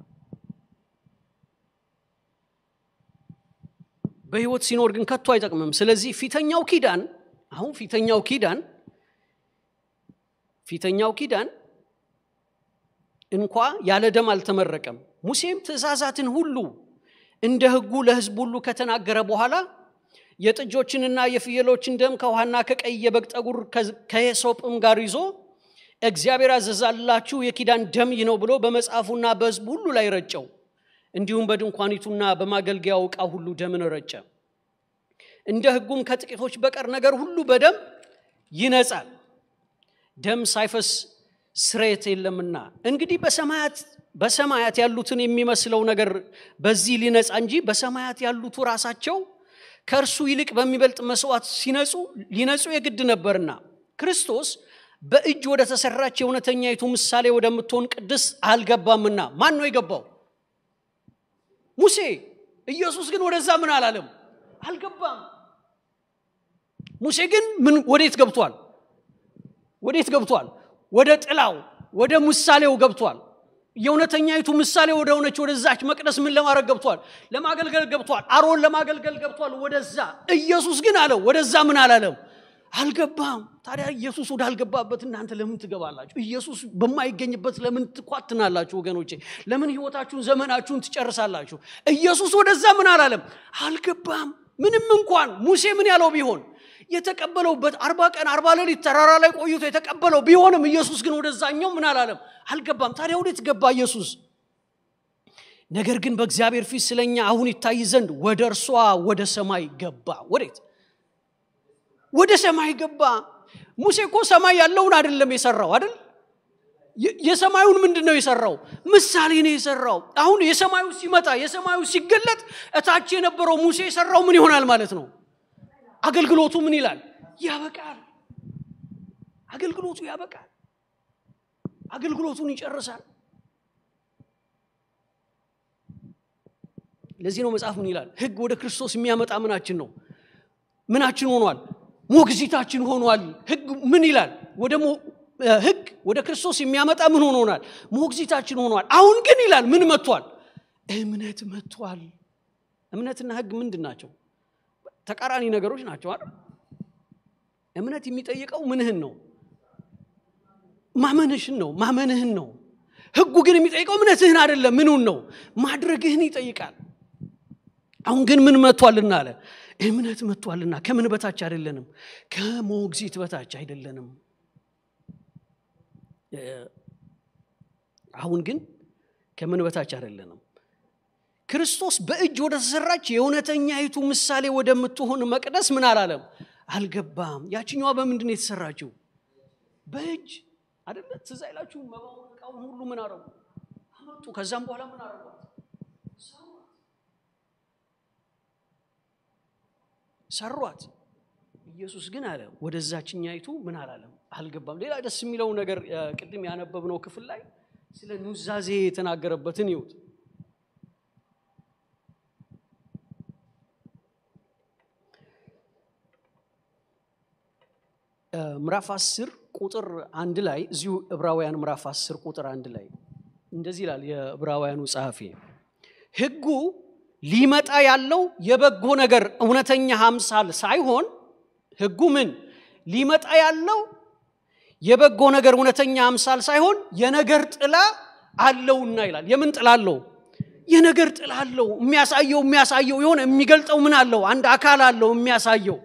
በህይወት ሲኖር ግን ከቶ አይጠቅምም ስለዚህ ፊተኛው ኪዳን አሁን ፊተኛው ኪዳን ፊተኛው ኪዳን እንኳ ያለ ደም አልተመረቀም ሙሴም ትእዛዛትን ሁሉ እንደ ህጉ ለህዝብ ሁሉ ከተናገረ በኋላ የጥጆችንና የፍየሎችን ደም ከውሃና ከቀይ የበግ ጠጉር ከየሶጵም ጋር ይዞ እግዚአብሔር አዘዛላችሁ የኪዳን ደም ይህ ነው ብሎ በመጽሐፉና በህዝቡ ሁሉ ላይ ረጨው እንዲሁም በድንኳኒቱና በማገልገያው ዕቃ ሁሉ ደምን ረጨ እንደ ህጉም ከጥቂቶች በቀር ነገር ሁሉ በደም ይነጻል ደም ሳይፈስ ስሬት የለምና እንግዲህ በሰማያት በሰማያት ያሉትን የሚመስለው ነገር በዚህ ሊነጻ እንጂ በሰማያት ያሉቱ ራሳቸው ከእርሱ ይልቅ በሚበልጥ መስዋዕት ሲነጹ ሊነጹ የግድ ነበርና ክርስቶስ በእጅ ወደ ተሰራች የእውነተኛይቱ ምሳሌ ወደምትሆን ቅድስ አልገባምና ማን ነው የገባው ሙሴ ኢየሱስ ግን ወደዛ ምን አላለም አልገባም ሙሴ ግን ምን ወዴት ገብቷል ወዴት ገብቷል ወደ ጥላው ወደ ምሳሌው ገብቷል የእውነተኛይቱ ምሳሌ ወደ ሆነች ወደዛች መቅደስ ምን ለማድረግ ገብቷል ለማገልገል ገብቷል አሮን ለማገልገል ገብቷል ወደዛ ኢየሱስ ግን አለው ወደዛ ምን አላለም አልገባም ታዲያ ኢየሱስ ወዳልገባበት እናንተ ለምን ትገባላችሁ ኢየሱስ በማይገኝበት ለምን ትኳትናላችሁ ወገኖቼ ለምን ህይወታችሁን ዘመናችሁን ትጨርሳላችሁ ኢየሱስ ወደዛ ምን አላለም አልገባም ምንም እንኳን ሙሴ ምን ያለው ቢሆን የተቀበለውበት አርባ ቀን አርባ ሌሊት ተራራ ላይ ቆይቶ የተቀበለው ቢሆንም ኢየሱስ ግን ወደዛኛው ምን አላለም አልገባም ታዲያ ወዴት ገባ ኢየሱስ ነገር ግን በእግዚአብሔር ፊት ስለኛ አሁን ይታይ ዘንድ ወደ እርሷ ወደ ሰማይ ገባ ወዴት ወደ ሰማይ ገባ ሙሴ እኮ ሰማይ ያለውን አይደለም የሰራው አይደል የሰማዩን ምንድን ነው የሰራው ምሳሌ ነው የሰራው አሁን የሰማዩ ሲመጣ የሰማዩ ሲገለጥ እታች የነበረው ሙሴ የሰራው ምን ይሆናል ማለት ነው አገልግሎቱ ምን ይላል ያበቃል አገልግሎቱ ያበቃል አገልግሎቱን ይጨርሳል ለዚህ ነው መጽሐፍ ምን ይላል ህግ ወደ ክርስቶስ የሚያመጣ ምናችን ነው ምናችን ሆኗል ሞግዚታችን ሆኗል ህግ ምን ይላል ወደ ህግ ወደ ክርስቶስ የሚያመጣ ምን ሆኖናል ሞግዚታችን ሆኗል አሁን ግን ይላል ምን መጥቷል እምነት መጥቷል እምነትና ህግ ምንድን ናቸው ተቃራኒ ነገሮች ናቸው አይደል እምነት የሚጠይቀው ምንህን ነው ማመንሽን ነው ማመንህን ነው ህጉ ግን የሚጠይቀው እምነትህን አይደለም ምኑን ነው ማድረግህን ይጠይቃል አሁን ግን ምን መጥቷልና አለ እምነት መጥቷልና ከምን በታች አይደለንም ከሞግዚት በታች አይደለንም አሁን ግን ከምን በታች አይደለንም ክርስቶስ በእጅ ወደ ተሰራች የእውነተኛይቱ ምሳሌ ወደምትሆን መቅደስ ምን አላለም አልገባም ያችኛዋ በምንድን ነው የተሰራችው በእጅ አደለ ትዝ አይላችሁ መባውን እቃውን ሁሉ ምን አረጉ አመጡ ከዛም በኋላ ምን አረጓት ሰሯት ኢየሱስ ግን አለ ወደዛችኛይቱ ምን አላለም አልገባም ሌላ ደስ የሚለው ነገር ቅድም ያነበብነው ክፍል ላይ ስለ ኑዛዜ የተናገረበትን ይውት ምዕራፍ 10 ቁጥር አንድ ላይ እዚሁ ዕብራውያን ምዕራፍ 10 ቁጥር አንድ ላይ እንደዚህ ይላል የዕብራውያኑ ጸሐፊ ህጉ ሊመጣ ያለው የበጎ ነገር እውነተኛ አምሳል ሳይሆን ህጉ ምን ሊመጣ ያለው የበጎ ነገር እውነተኛ አምሳል ሳይሆን የነገር ጥላ አለውና ይላል የምን ጥላ አለው የነገር ጥላ አለው የሚያሳየው የሚያሳየው የሆነ የሚገልጠው ምን አለው አንድ አካል አለው የሚያሳየው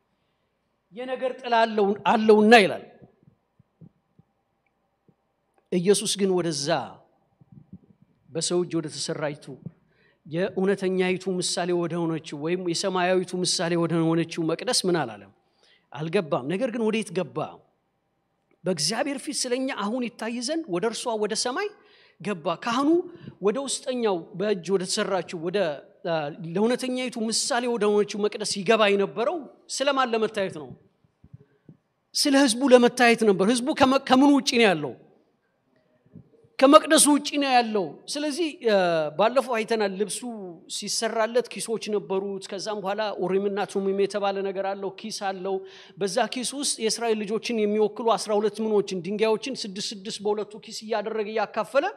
የነገር ጥላ አለውና ይላል ኢየሱስ ግን ወደዛ በሰው እጅ ወደ ተሰራይቱ የእውነተኛይቱ ምሳሌ ወደ ሆነችው ወይም የሰማያዊቱ ምሳሌ ወደ ሆነችው መቅደስ ምን አላለም አልገባም ነገር ግን ወዴት ገባ በእግዚአብሔር ፊት ስለኛ አሁን ይታይ ዘንድ ወደ እርሷ ወደ ሰማይ ገባ ካህኑ ወደ ውስጠኛው በእጅ ወደ ተሰራችው ወደ ለእውነተኛይቱ ምሳሌ ወደ ሆነችው መቅደስ ይገባ የነበረው ስለማን ለመታየት ነው ስለ ህዝቡ ለመታየት ነበር ህዝቡ ከምኑ ውጭ ነው ያለው ከመቅደሱ ውጭ ነው ያለው ስለዚህ ባለፈው አይተናል ልብሱ ሲሰራለት ኪሶች ነበሩት ከዛም በኋላ ኡሪምና ቱሚም የተባለ ነገር አለው ኪስ አለው በዛ ኪስ ውስጥ የእስራኤል ልጆችን የሚወክሉ አስራ ሁለት ምኖችን ድንጋዮችን ስድስት ስድስት በሁለቱ ኪስ እያደረገ እያካፈለ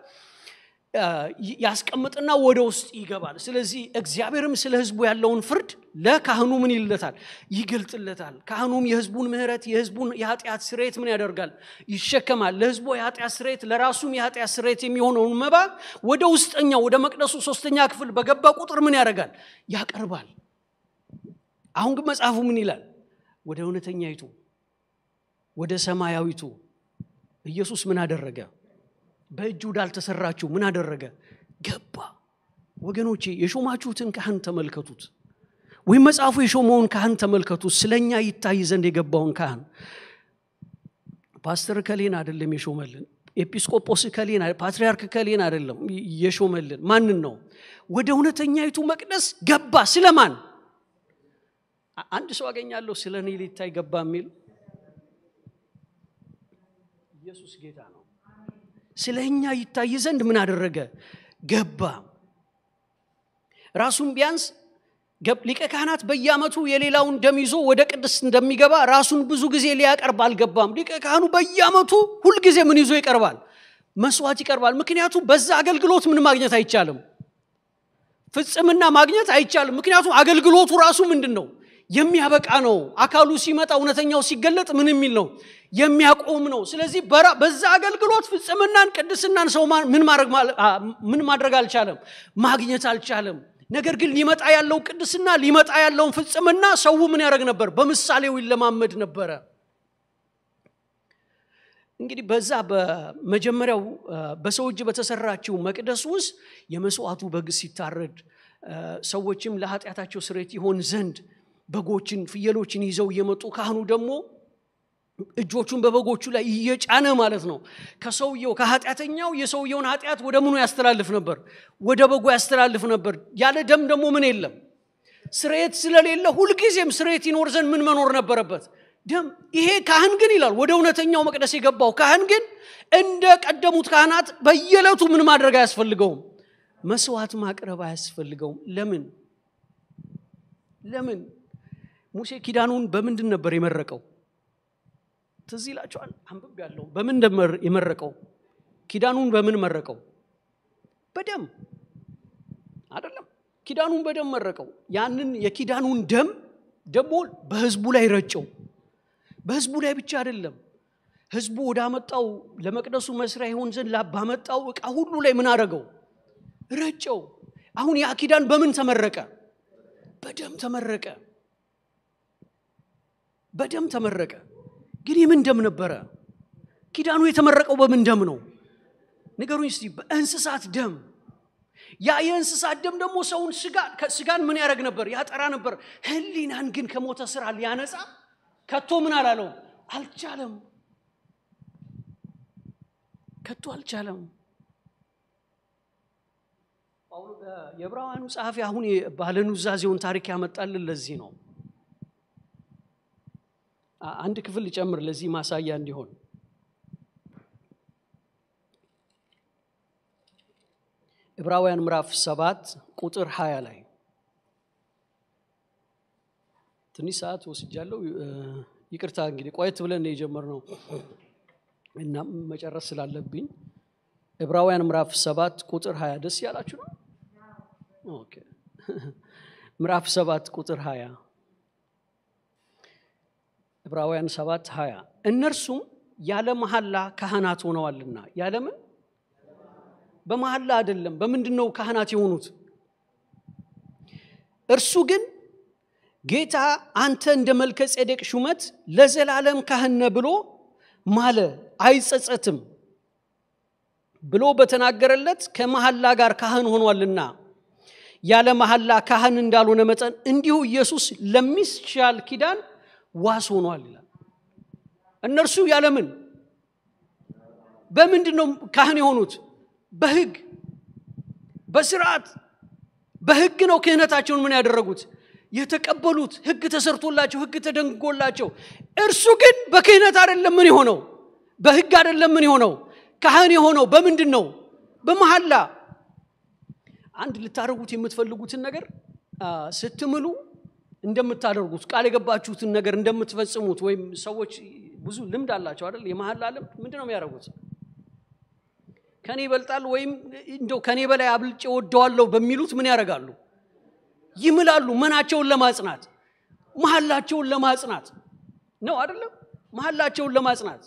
ያስቀምጥና ወደ ውስጥ ይገባል ስለዚህ እግዚአብሔርም ስለ ህዝቡ ያለውን ፍርድ ለካህኑ ምን ይልለታል ይገልጥለታል ካህኑም የህዝቡን ምህረት የህዝቡን የኃጢአት ስሬት ምን ያደርጋል ይሸከማል ለህዝቡ የኃጢአት ስሬት ለራሱም የኃጢአት ስሬት የሚሆነውን መባ ወደ ውስጠኛው ወደ መቅደሱ ሶስተኛ ክፍል በገባ ቁጥር ምን ያደርጋል ያቀርባል አሁን ግን መጽሐፉ ምን ይላል ወደ እውነተኛይቱ ወደ ሰማያዊቱ ኢየሱስ ምን አደረገ በእጁ ወዳልተሰራችው ምን አደረገ ገባ ወገኖቼ የሾማችሁትን ካህን ተመልከቱት ወይም መጽሐፉ የሾመውን ካህን ተመልከቱት ስለኛ ይታይ ዘንድ የገባውን ካህን ፓስተር ከሌን አይደለም የሾመልን ኤጲስቆጶስ ከሌን ፓትሪያርክ ከሌን አይደለም የሾመልን ማንን ነው ወደ እውነተኛይቱ መቅደስ ገባ ስለማን አንድ ሰው አገኛለሁ ስለ እኔ ሊታይ ገባ የሚል ኢየሱስ ጌታ ነው ስለ እኛ ይታይ ዘንድ ምን አደረገ ገባ ራሱን ቢያንስ ሊቀ ካህናት በየአመቱ የሌላውን ደም ይዞ ወደ ቅድስት እንደሚገባ ራሱን ብዙ ጊዜ ሊያቀርብ አልገባም ሊቀ ካህኑ በየአመቱ ሁልጊዜ ምን ይዞ ይቀርባል መስዋዕት ይቀርባል ምክንያቱም በዛ አገልግሎት ምን ማግኘት አይቻልም ፍጽምና ማግኘት አይቻልም ምክንያቱም አገልግሎቱ ራሱ ምንድን ነው የሚያበቃ ነው አካሉ ሲመጣ እውነተኛው ሲገለጥ ምን የሚል ነው የሚያቆም ነው ስለዚህ በዛ አገልግሎት ፍጽምናን ቅድስናን ሰው ምን ማድረግ አልቻለም ማግኘት አልቻለም ነገር ግን ሊመጣ ያለው ቅድስና ሊመጣ ያለውን ፍጽምና ሰው ምን ያደረግ ነበር በምሳሌው ይለማመድ ነበረ እንግዲህ በዛ በመጀመሪያው በሰው እጅ በተሰራችው መቅደስ ውስጥ የመስዋዕቱ በግ ሲታረድ ሰዎችም ለኃጢአታቸው ስሬት ይሆን ዘንድ በጎችን ፍየሎችን ይዘው እየመጡ ካህኑ ደግሞ እጆቹን በበጎቹ ላይ እየጫነ ማለት ነው ከሰውየው ከኃጢአተኛው የሰውየውን ኃጢአት ወደ ምኑ ያስተላልፍ ነበር ወደ በጎ ያስተላልፍ ነበር ያለ ደም ደግሞ ምን የለም ስሬት ስለሌለ ሁልጊዜም ስሬት ይኖር ዘንድ ምን መኖር ነበረበት ደም ይሄ ካህን ግን ይላል ወደ እውነተኛው መቅደስ የገባው ካህን ግን እንደ ቀደሙት ካህናት በየዕለቱ ምን ማድረግ አያስፈልገውም መስዋዕት ማቅረብ አያስፈልገውም ለምን ለምን ሙሴ ኪዳኑን በምንድን ነበር የመረቀው ትዝ ይላቸዋል አንብብ ያለው በምን የመረቀው ኪዳኑን በምን መረቀው በደም አይደለም ኪዳኑን በደም መረቀው ያንን የኪዳኑን ደም ደግሞ በህዝቡ ላይ ረጨው በህዝቡ ላይ ብቻ አይደለም ህዝቡ ወዳመጣው ለመቅደሱ መስሪያ ይሆን ዘንድ ባመጣው እቃ ሁሉ ላይ ምን አደረገው ረጨው አሁን ያ ኪዳን በምን ተመረቀ በደም ተመረቀ በደም ተመረቀ ግን የምን ደም ነበረ ኪዳኑ የተመረቀው በምን ደም ነው ንገሩኝ እስቲ በእንስሳት ደም ያ የእንስሳት ደም ደግሞ ሰውን ስጋን ምን ያደረግ ነበር ያጠራ ነበር ህሊናን ግን ከሞተ ስራ ሊያነጻ ከቶ ምን አላለው አልቻለም ከቶ አልቻለም የዕብራውያኑ ጸሐፊ አሁን ባለኑዛዜውን ታሪክ ያመጣልን ለዚህ ነው አንድ ክፍል ሊጨምር ለዚህ ማሳያ እንዲሆን ዕብራውያን ምዕራፍ ሰባት ቁጥር ሀያ ላይ ትንሽ ሰዓት ወስጃለሁ ይቅርታ እንግዲህ ቆየት ብለን የጀመርነው እና መጨረስ ስላለብኝ ዕብራውያን ምዕራፍ ሰባት ቁጥር ሀያ ደስ ያላችሁ ነው ኦኬ ምዕራፍ ሰባት ቁጥር ሀያ ዕብራውያን ሰባት ሀያ እነርሱም ያለ መሐላ ካህናት ሆነዋልና ያለምን በመሐላ አይደለም በምንድን ነው ካህናት የሆኑት እርሱ ግን ጌታ አንተ እንደ መልከ ጼዴቅ ሹመት ለዘላለም ካህነ ብሎ ማለ አይጸጸትም ብሎ በተናገረለት ከመሐላ ጋር ካህን ሆኗልና ያለ መሐላ ካህን እንዳልሆነ መጠን እንዲሁ ኢየሱስ ለሚሻል ኪዳን ዋስ ሆኗል ይላል። እነርሱ ያለምን በምንድን ነው ካህን የሆኑት? በህግ በስርዓት በህግ ነው ክህነታቸውን ምን ያደረጉት የተቀበሉት። ህግ ተሰርቶላቸው ህግ ተደንጎላቸው። እርሱ ግን በክህነት አይደለም ምን የሆነው በህግ አይደለም ምን የሆነው ካህን የሆነው በምንድን ነው? በመሐላ አንድ ልታደርጉት የምትፈልጉትን ነገር ስትምሉ እንደምታደርጉት ቃል የገባችሁትን ነገር እንደምትፈጽሙት ወይም ሰዎች ብዙ ልምድ አላቸው አይደል? የመሐላ ልምድ ምንድን ነው የሚያደርጉት? ከኔ ይበልጣል ወይም እንደው ከኔ በላይ አብልጬ ወደዋለሁ በሚሉት ምን ያደርጋሉ? ይምላሉ። ምናቸውን ለማጽናት መሐላቸውን ለማጽናት ነው አይደለም? መሐላቸውን ለማጽናት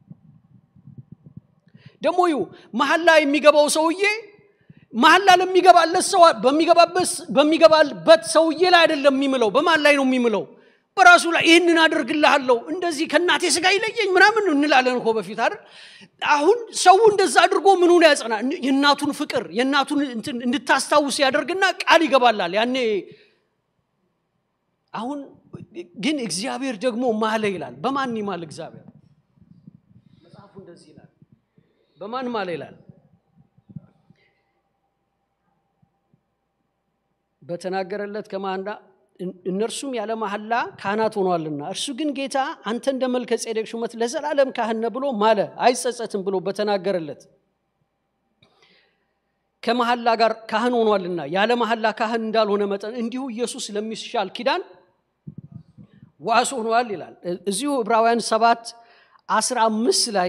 ደግሞ ይሁ መሐላ የሚገባው ሰውዬ መሐላ ለሚገባለት ሰው በሚገባበት ሰውዬ ላይ አይደለም የሚምለው። በማን ላይ ነው የሚምለው? በራሱ ላይ ይህንን አድርግልሃለሁ እንደዚህ ከእናቴ ስጋ ይለየኝ ምናምን እንላለን እኮ በፊት አይደል? አሁን ሰው እንደዛ አድርጎ ምኑን ያጸና የእናቱን ፍቅር የእናቱን እንትን እንድታስታውስ ያደርግና ቃል ይገባላል። ያኔ አሁን ግን እግዚአብሔር ደግሞ ማለ ይላል። በማን ይማል እግዚአብሔር? መጽሐፉ እንደዚህ ይላል። በማን ማለ ይላል? በተናገረለት ከማንዳ እነርሱም ያለ መሐላ ካህናት ሆኗልና እርሱ ግን ጌታ አንተ እንደ መልከ ጼዴቅ ሹመት ለዘላለም ካህን ነህ ብሎ ማለ አይጸጸትም ብሎ በተናገረለት ከመሐላ ጋር ካህን ሆኗልና ያለ መሐላ ካህን እንዳልሆነ መጠን እንዲሁ ኢየሱስ ለሚሻል ኪዳን ዋስ ሆኗል ይላል። እዚሁ ዕብራውያን ሰባት አስራ አምስት ላይ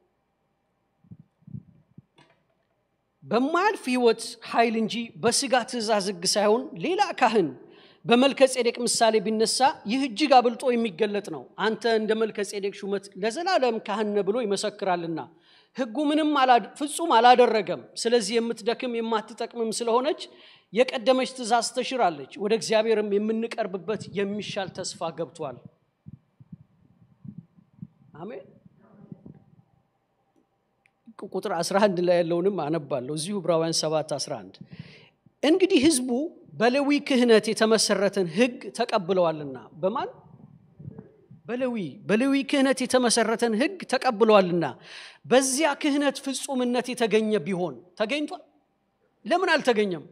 በማያልፍ ህይወት ኃይል እንጂ በስጋ ትእዛዝ ሕግ ሳይሆን ሌላ ካህን በመልከ ጼዴቅ ምሳሌ ቢነሳ ይህ እጅግ አብልጦ የሚገለጥ ነው። አንተ እንደ መልከ ጼዴቅ ሹመት ለዘላለም ካህን ነህ ብሎ ይመሰክራልና ሕጉ ምንም ፍጹም አላደረገም። ስለዚህ የምትደክም የማትጠቅምም ስለሆነች የቀደመች ትእዛዝ ተሽራለች፣ ወደ እግዚአብሔርም የምንቀርብበት የሚሻል ተስፋ ገብቷል። አሜን። ቁጥር 11 ላይ ያለውንም አነባለሁ። እዚሁ ዕብራውያን 7 11 እንግዲህ ህዝቡ በሌዊ ክህነት የተመሰረተን ህግ ተቀብለዋልና በማን በሌዊ በሌዊ ክህነት የተመሰረተን ህግ ተቀብለዋልና በዚያ ክህነት ፍጹምነት የተገኘ ቢሆን ተገኝቷል ለምን አልተገኘም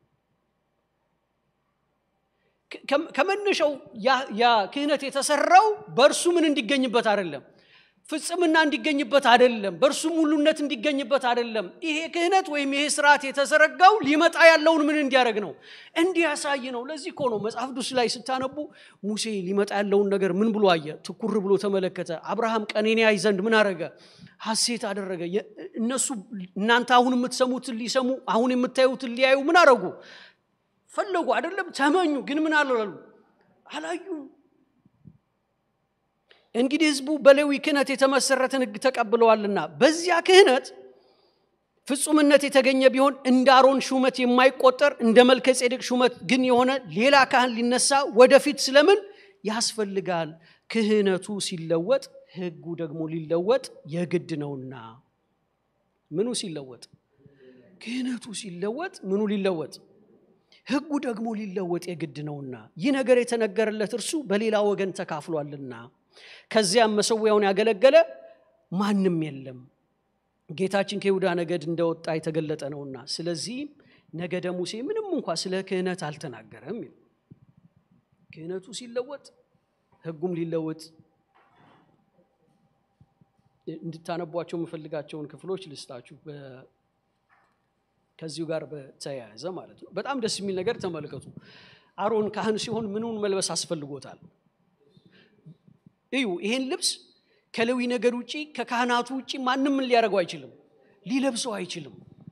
ከመነሻው ያ ክህነት የተሰራው በእርሱ ምን እንዲገኝበት አይደለም ፍጽምና እንዲገኝበት አይደለም በእርሱ ሙሉነት እንዲገኝበት አይደለም ይሄ ክህነት ወይም ይሄ ስርዓት የተዘረጋው ሊመጣ ያለውን ምን እንዲያደርግ ነው እንዲያሳይ ነው ለዚህ እኮ ነው መጽሐፍ ቅዱስ ላይ ስታነቡ ሙሴ ሊመጣ ያለውን ነገር ምን ብሎ አየ ትኩር ብሎ ተመለከተ አብርሃም ቀኔን ያይ ዘንድ ምን አረገ ሀሴት አደረገ እነሱ እናንተ አሁን የምትሰሙትን ሊሰሙ አሁን የምታዩትን ሊያዩ ምን አረጉ ፈለጉ አይደለም ተመኙ ግን ምን አላሉ አላዩም እንግዲህ ህዝቡ በሌዊ ክህነት የተመሰረተን ህግ ተቀብለዋልና በዚያ ክህነት ፍጹምነት የተገኘ ቢሆን እንደ አሮን ሹመት የማይቆጠር እንደ መልከ ጼዴቅ ሹመት ግን የሆነ ሌላ ካህን ሊነሳ ወደፊት ስለምን ያስፈልጋል ክህነቱ ሲለወጥ ህጉ ደግሞ ሊለወጥ የግድ ነውና ምኑ ሲለወጥ ክህነቱ ሲለወጥ ምኑ ሊለወጥ ህጉ ደግሞ ሊለወጥ የግድ ነውና ይህ ነገር የተነገረለት እርሱ በሌላ ወገን ተካፍሏልና ከዚያም መሰዊያውን ያገለገለ ማንም የለም ጌታችን ከይሁዳ ነገድ እንደወጣ የተገለጠ ነውና ስለዚህም ነገደ ሙሴ ምንም እንኳ ስለ ክህነት አልተናገረም ክህነቱ ሲለወጥ ህጉም ሊለወጥ እንድታነቧቸው የምፈልጋቸውን ክፍሎች ልስጣችሁ ከዚሁ ጋር በተያያዘ ማለት ነው በጣም ደስ የሚል ነገር ተመልከቱ አሮን ካህን ሲሆን ምኑን መልበስ አስፈልጎታል እዩ ይሄን ልብስ ከሌዊ ነገድ ውጭ ከካህናቱ ውጭ ማንም ምን ሊያደርገው አይችልም ሊለብሰው አይችልም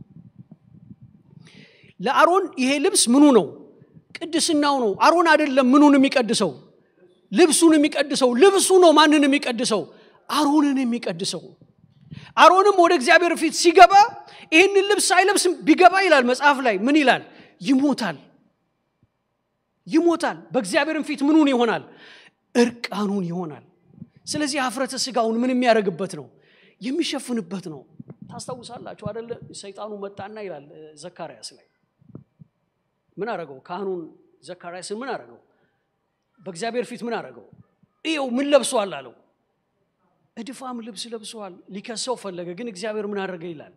ለአሮን ይሄ ልብስ ምኑ ነው ቅድስናው ነው አሮን አይደለም ምኑን የሚቀድሰው ልብሱን የሚቀድሰው ልብሱ ነው ማንን የሚቀድሰው አሮንን የሚቀድሰው አሮንም ወደ እግዚአብሔር ፊት ሲገባ ይህንን ልብስ አይለብስም ቢገባ ይላል መጽሐፍ ላይ ምን ይላል ይሞታል ይሞታል በእግዚአብሔርም ፊት ምኑን ይሆናል እርቃኑን ይሆናል ስለዚህ ሀፍረተ ስጋውን ምን የሚያደርግበት ነው የሚሸፍንበት ነው ታስታውሳላችሁ አደለ? ሰይጣኑ መጣና ይላል ዘካርያስ ላይ ምን አረገው? ካህኑን ዘካርያስን ምን አረገው? በእግዚአብሔር ፊት ምን አረገው? ይኸው ምን ለብሷል አለው። እድፋም ልብስ ለብሷል። ሊከሰው ፈለገ፣ ግን እግዚአብሔር ምን አደረገ ይላል።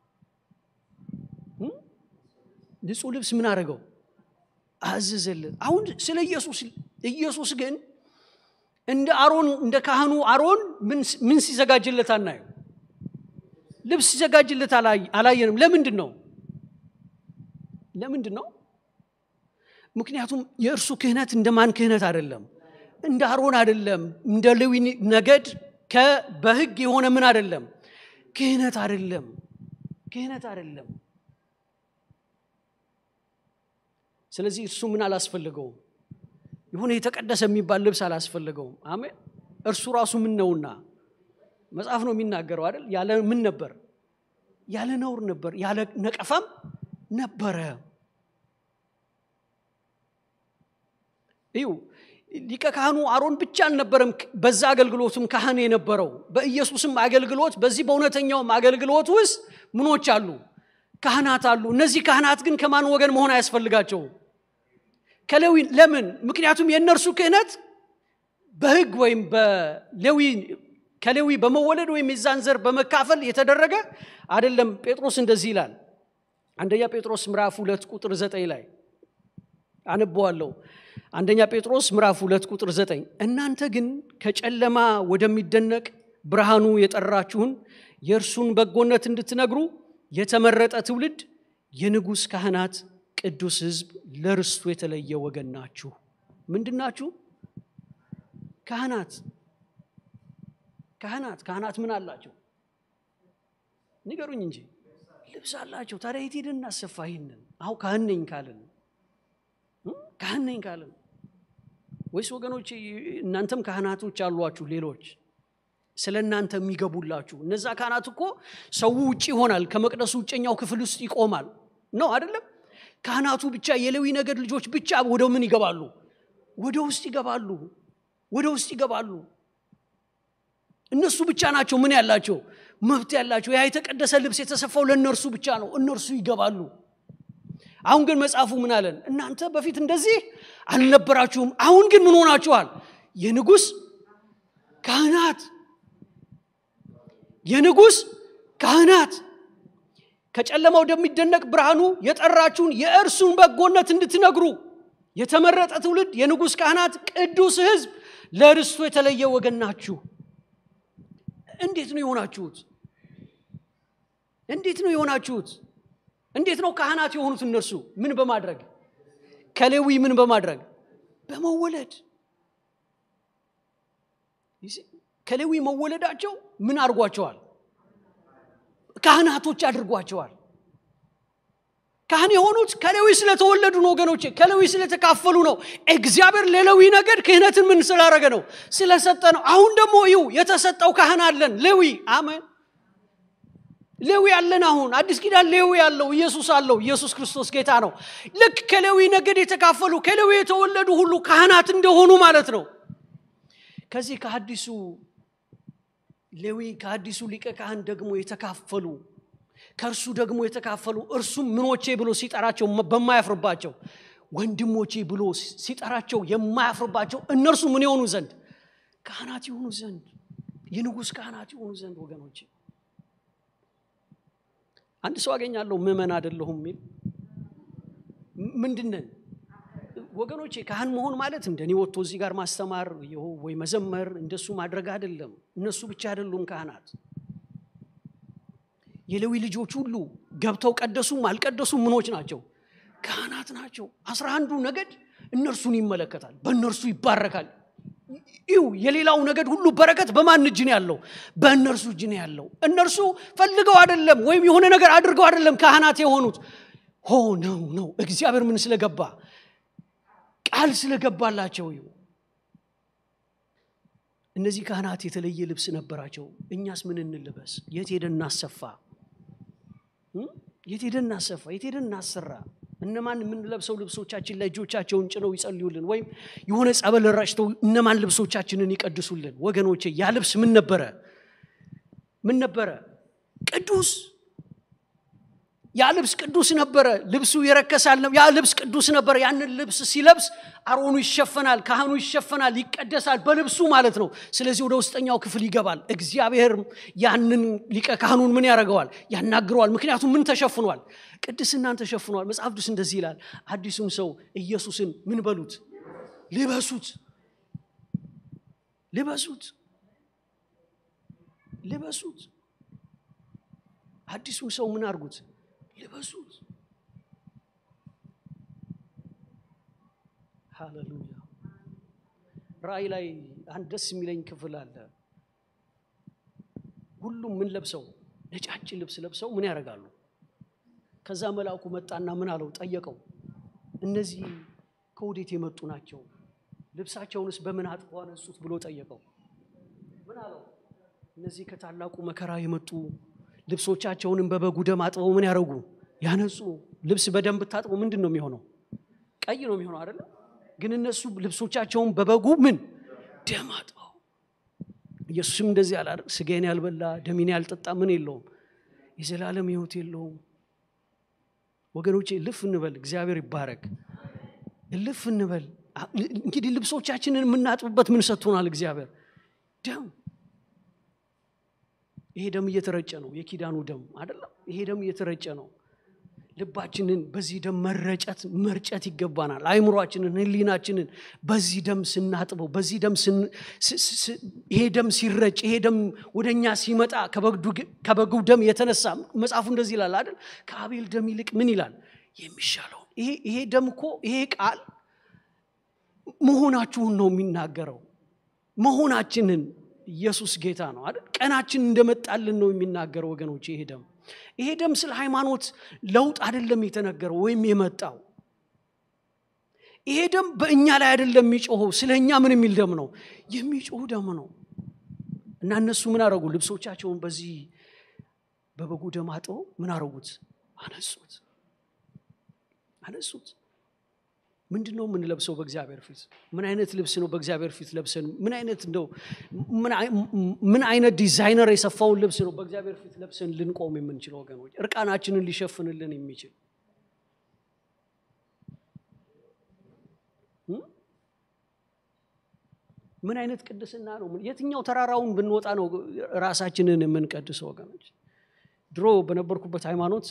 ንጹህ ልብስ ምን አደረገው? አዘዘልን። አሁን ስለ ኢየሱስ ኢየሱስ ግን እንደ አሮን እንደ ካህኑ አሮን ምን ሲዘጋጅለት አናየው? ልብስ ሲዘጋጅለት አላየንም። ለምንድን ነው? ለምንድን ነው? ምክንያቱም የእርሱ ክህነት እንደ ማን ክህነት አይደለም፣ እንደ አሮን አይደለም፣ እንደ ሌዊ ነገድ በህግ የሆነ ምን አይደለም፣ ክህነት አይደለም፣ ክህነት አይደለም። ስለዚህ እርሱ ምን አላስፈልገውም? የሆነ የተቀደሰ የሚባል ልብስ አላስፈልገውም። አሜን። እርሱ ራሱ ምን ነውና መጽሐፍ ነው የሚናገረው አይደል? ያለ ምን ነበር? ያለ ነውር ነበር፣ ያለ ነቀፋም ነበረ። እዩ ሊቀ ካህኑ አሮን ብቻ አልነበረም በዛ አገልግሎትም ካህን የነበረው በኢየሱስም አገልግሎት በዚህ በእውነተኛውም አገልግሎት ውስጥ ምኖች አሉ ካህናት አሉ እነዚህ ካህናት ግን ከማን ወገን መሆን አያስፈልጋቸውም ከሌዊ ለምን ምክንያቱም የእነርሱ ክህነት በህግ ወይም በሌዊ ከሌዊ በመወለድ ወይም የዛን ዘር በመካፈል የተደረገ አይደለም ጴጥሮስ እንደዚህ ይላል አንደኛ ጴጥሮስ ምዕራፍ ሁለት ቁጥር ዘጠኝ ላይ አነበዋለሁ አንደኛ ጴጥሮስ ምዕራፍ ሁለት ቁጥር ዘጠኝ እናንተ ግን ከጨለማ ወደሚደነቅ ብርሃኑ የጠራችሁን የእርሱን በጎነት እንድትነግሩ የተመረጠ ትውልድ የንጉሥ ካህናት ቅዱስ ህዝብ ለርስቱ የተለየ ወገን ናችሁ ምንድን ናችሁ ካህናት ካህናት ካህናት ምን አላቸው ንገሩኝ እንጂ ልብስ አላቸው ታዲያ የት ሄደን እናሰፋ ይህንን አሁ ካህን ነኝ ካልን ካህን ነኝ ካልን ወይስ ወገኖች እናንተም ካህናቶች አሏችሁ ሌሎች ስለ እናንተ የሚገቡላችሁ እነዛ ካህናት እኮ ሰው ውጭ ይሆናል ከመቅደሱ ውጨኛው ክፍል ውስጥ ይቆማል ነው አይደለም ካህናቱ ብቻ የሌዊ ነገድ ልጆች ብቻ ወደ ምን ይገባሉ ወደ ውስጥ ይገባሉ ወደ ውስጥ ይገባሉ እነሱ ብቻ ናቸው ምን ያላቸው መብት ያላቸው ያ የተቀደሰ ልብስ የተሰፋው ለእነርሱ ብቻ ነው እነርሱ ይገባሉ አሁን ግን መጽሐፉ ምን አለን እናንተ በፊት እንደዚህ አልነበራችሁም አሁን ግን ምን ሆናችኋል የንጉስ ካህናት የንጉስ ካህናት ከጨለማ ወደሚደነቅ ብርሃኑ የጠራችሁን የእርሱን በጎነት እንድትነግሩ የተመረጠ ትውልድ የንጉስ ካህናት ቅዱስ ህዝብ ለርስቱ የተለየ ወገን ናችሁ እንዴት ነው የሆናችሁት እንዴት ነው የሆናችሁት እንዴት ነው ካህናት የሆኑት እነርሱ ምን በማድረግ ከሌዊ ምን በማድረግ በመወለድ ከሌዊ መወለዳቸው ምን አድርጓቸዋል ካህናቶች አድርጓቸዋል ካህን የሆኑት ከሌዊ ስለተወለዱ ነው ወገኖቼ ከሌዊ ስለተካፈሉ ነው እግዚአብሔር ለሌዊ ነገድ ክህነትን ምን ስላረገ ነው ስለሰጠ ነው አሁን ደግሞ ይው የተሰጠው ካህን አለን ሌዊ አሜን ሌዊ ያለን አሁን አዲስ ኪዳን ሌዊ ያለው ኢየሱስ አለው ኢየሱስ ክርስቶስ ጌታ ነው ልክ ከሌዊ ነገድ የተካፈሉ ከሌዊ የተወለዱ ሁሉ ካህናት እንደሆኑ ማለት ነው ከዚህ ከአዲሱ ሌዊ ከአዲሱ ሊቀ ካህን ደግሞ የተካፈሉ ከእርሱ ደግሞ የተካፈሉ እርሱም ምኖቼ ብሎ ሲጠራቸው በማያፍርባቸው ወንድሞቼ ብሎ ሲጠራቸው የማያፍርባቸው እነርሱ ምን የሆኑ ዘንድ ካህናት የሆኑ ዘንድ የንጉሥ ካህናት የሆኑ ዘንድ ወገኖቼ አንድ ሰው አገኛለሁ ምመን አደለሁም የሚል ምንድነን ወገኖቼ ካህን መሆን ማለት እንደኔ ወጥቶ እዚህ ጋር ማስተማር ወይ መዘመር እንደሱ ማድረግ አይደለም እነሱ ብቻ አይደሉም ካህናት የሌዊ ልጆች ሁሉ ገብተው ቀደሱም አልቀደሱም ምኖች ናቸው ካህናት ናቸው አስራ አንዱ ነገድ እነርሱን ይመለከታል በእነርሱ ይባረካል ይው የሌላው ነገድ ሁሉ በረከት በማን እጅ ነው ያለው በእነርሱ እጅ ነው ያለው እነርሱ ፈልገው አይደለም ወይም የሆነ ነገር አድርገው አይደለም ካህናት የሆኑት ሆ ነው ነው እግዚአብሔር ምን ስለገባ ቃል ስለገባላቸው ይው እነዚህ ካህናት የተለየ ልብስ ነበራቸው እኛስ ምን እንልበስ የት ሄደን እናሰፋ የት ሄደን እናሰፋ የት ሄደን እናሰራ እነማን የምንለብሰው ልብሶቻችን ላይ እጆቻቸውን ጭነው ይጸልዩልን ወይም የሆነ ጸበል ረጭተው እነማን ልብሶቻችንን ይቀድሱልን ወገኖቼ ያ ልብስ ምን ነበረ ምን ነበረ ቅዱስ ያ ልብስ ቅዱስ ነበረ ልብሱ የረከሳል ያ ልብስ ቅዱስ ነበረ ያንን ልብስ ሲለብስ አሮኑ ይሸፈናል ካህኑ ይሸፈናል ይቀደሳል በልብሱ ማለት ነው ስለዚህ ወደ ውስጠኛው ክፍል ይገባል እግዚአብሔር ያንን ሊቀ ካህኑን ምን ያደርገዋል ያናግረዋል ምክንያቱም ምን ተሸፍኗል ቅድስናን ተሸፍኗል መጽሐፍ ቅዱስ እንደዚህ ይላል አዲሱን ሰው ኢየሱስን ምን በሉት ልበሱት ልበሱት ልበሱት አዲሱን ሰው ምን አድርጉት ልበሱት ሃሌሉያ ራእይ ላይ አንድ ደስ የሚለኝ ክፍል አለ ሁሉም ምን ለብሰው ነጫጭ ልብስ ለብሰው ምን ያደርጋሉ ከዛ መልአኩ መጣና ምን አለው ጠየቀው እነዚህ ከወዴት የመጡ ናቸው ልብሳቸውንስ በምን አጥበው አነሱት ብሎ ጠየቀው ምን አለው እነዚህ ከታላቁ መከራ የመጡ ልብሶቻቸውንም በበጉ ደም አጥበው ምን ያደረጉ ያነጹ ልብስ በደም ብታጥበው ምንድን ነው የሚሆነው ቀይ ነው የሚሆነው አይደለም ግን እነሱ ልብሶቻቸውን በበጉ ምን ደም አጥበው ኢየሱስም እንደዚህ አለ ስጋዬን ያልበላ ደሜን ያልጠጣ ምን የለውም የዘላለም ህይወት የለውም ወገኖቼ እልፍ እንበል እግዚአብሔር ይባረክ እልፍ እንበል እንግዲህ ልብሶቻችንን የምናጥብበት ምን ሰጥቶናል እግዚአብሔር ደም ይሄ ደም እየተረጨ ነው የኪዳኑ ደም አይደለም ይሄ ደም እየተረጨ ነው ልባችንን በዚህ ደም መረጨት መርጨት ይገባናል አይምሯችንን ህሊናችንን በዚህ ደም ስናጥበው በዚህ ደም ይሄ ደም ሲረጭ ይሄ ደም ወደ እኛ ሲመጣ ከበጉ ደም የተነሳ መጽሐፉ እንደዚህ ይላል አይደል ከአቤል ደም ይልቅ ምን ይላል የሚሻለው ይሄ ደም እኮ ይሄ ቃል መሆናችሁን ነው የሚናገረው መሆናችንን ኢየሱስ ጌታ ነው አይደል ቀናችን እንደመጣልን ነው የሚናገረው ወገኖች ይሄ ደም ይሄ ደም ስለ ሃይማኖት ለውጥ አይደለም የተነገረው ወይም የመጣው ይሄ ደም በእኛ ላይ አይደለም የሚጮኸው ስለ እኛ ምን የሚል ደም ነው የሚጮህ ደም ነው እና እነሱ ምን አረጉ ልብሶቻቸውን በዚህ በበጉ ደም አጥበው ምን አረጉት አነሱት አነሱት ምንድን ነው የምንለብሰው በእግዚአብሔር ፊት ምን አይነት ልብስ ነው በእግዚአብሔር ፊት ለብሰን ምን አይነት እንደው ምን አይነት ዲዛይነር የሰፋውን ልብስ ነው በእግዚአብሔር ፊት ለብሰን ልንቆም የምንችለው ወገኖች እርቃናችንን ሊሸፍንልን የሚችል ምን አይነት ቅድስና ነው የትኛው ተራራውን ብንወጣ ነው ራሳችንን የምንቀድሰው ወገኖች ድሮ በነበርኩበት ሃይማኖት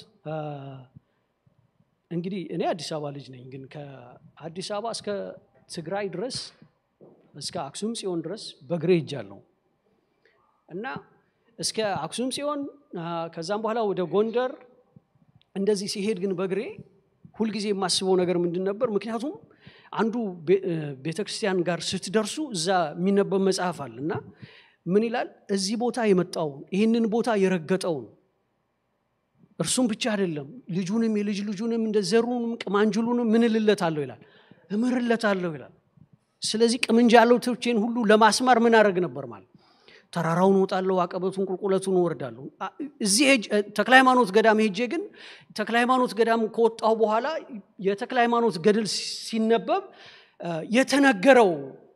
እንግዲህ እኔ አዲስ አበባ ልጅ ነኝ ግን ከአዲስ አበባ እስከ ትግራይ ድረስ እስከ አክሱም ጽዮን ድረስ በግሬ ሄጃለሁ እና እስከ አክሱም ጽዮን ከዛም በኋላ ወደ ጎንደር እንደዚህ ሲሄድ ግን በግሬ ሁልጊዜ የማስበው ነገር ምንድን ነበር ምክንያቱም አንዱ ቤተ ክርስቲያን ጋር ስትደርሱ እዛ የሚነበብ መጽሐፍ አለ እና ምን ይላል እዚህ ቦታ የመጣውን ይህንን ቦታ የረገጠውን እርሱም ብቻ አይደለም ልጁንም የልጅ ልጁንም እንደ ዘሩንም ቅማንጅሉንም ምን እልለታለሁ ይላል እምርለታለሁ ይላል ስለዚህ ቅምንጃሎቶቼን ሁሉ ለማስማር ምን አደረግ ነበር ማለት ተራራውን ወጣለሁ አቀበቱን ቁልቁለቱን ወርዳለሁ እዚህ ተክለ ሃይማኖት ገዳም ሄጄ ግን ተክለ ሃይማኖት ገዳም ከወጣሁ በኋላ የተክለ ሃይማኖት ገድል ሲነበብ የተነገረው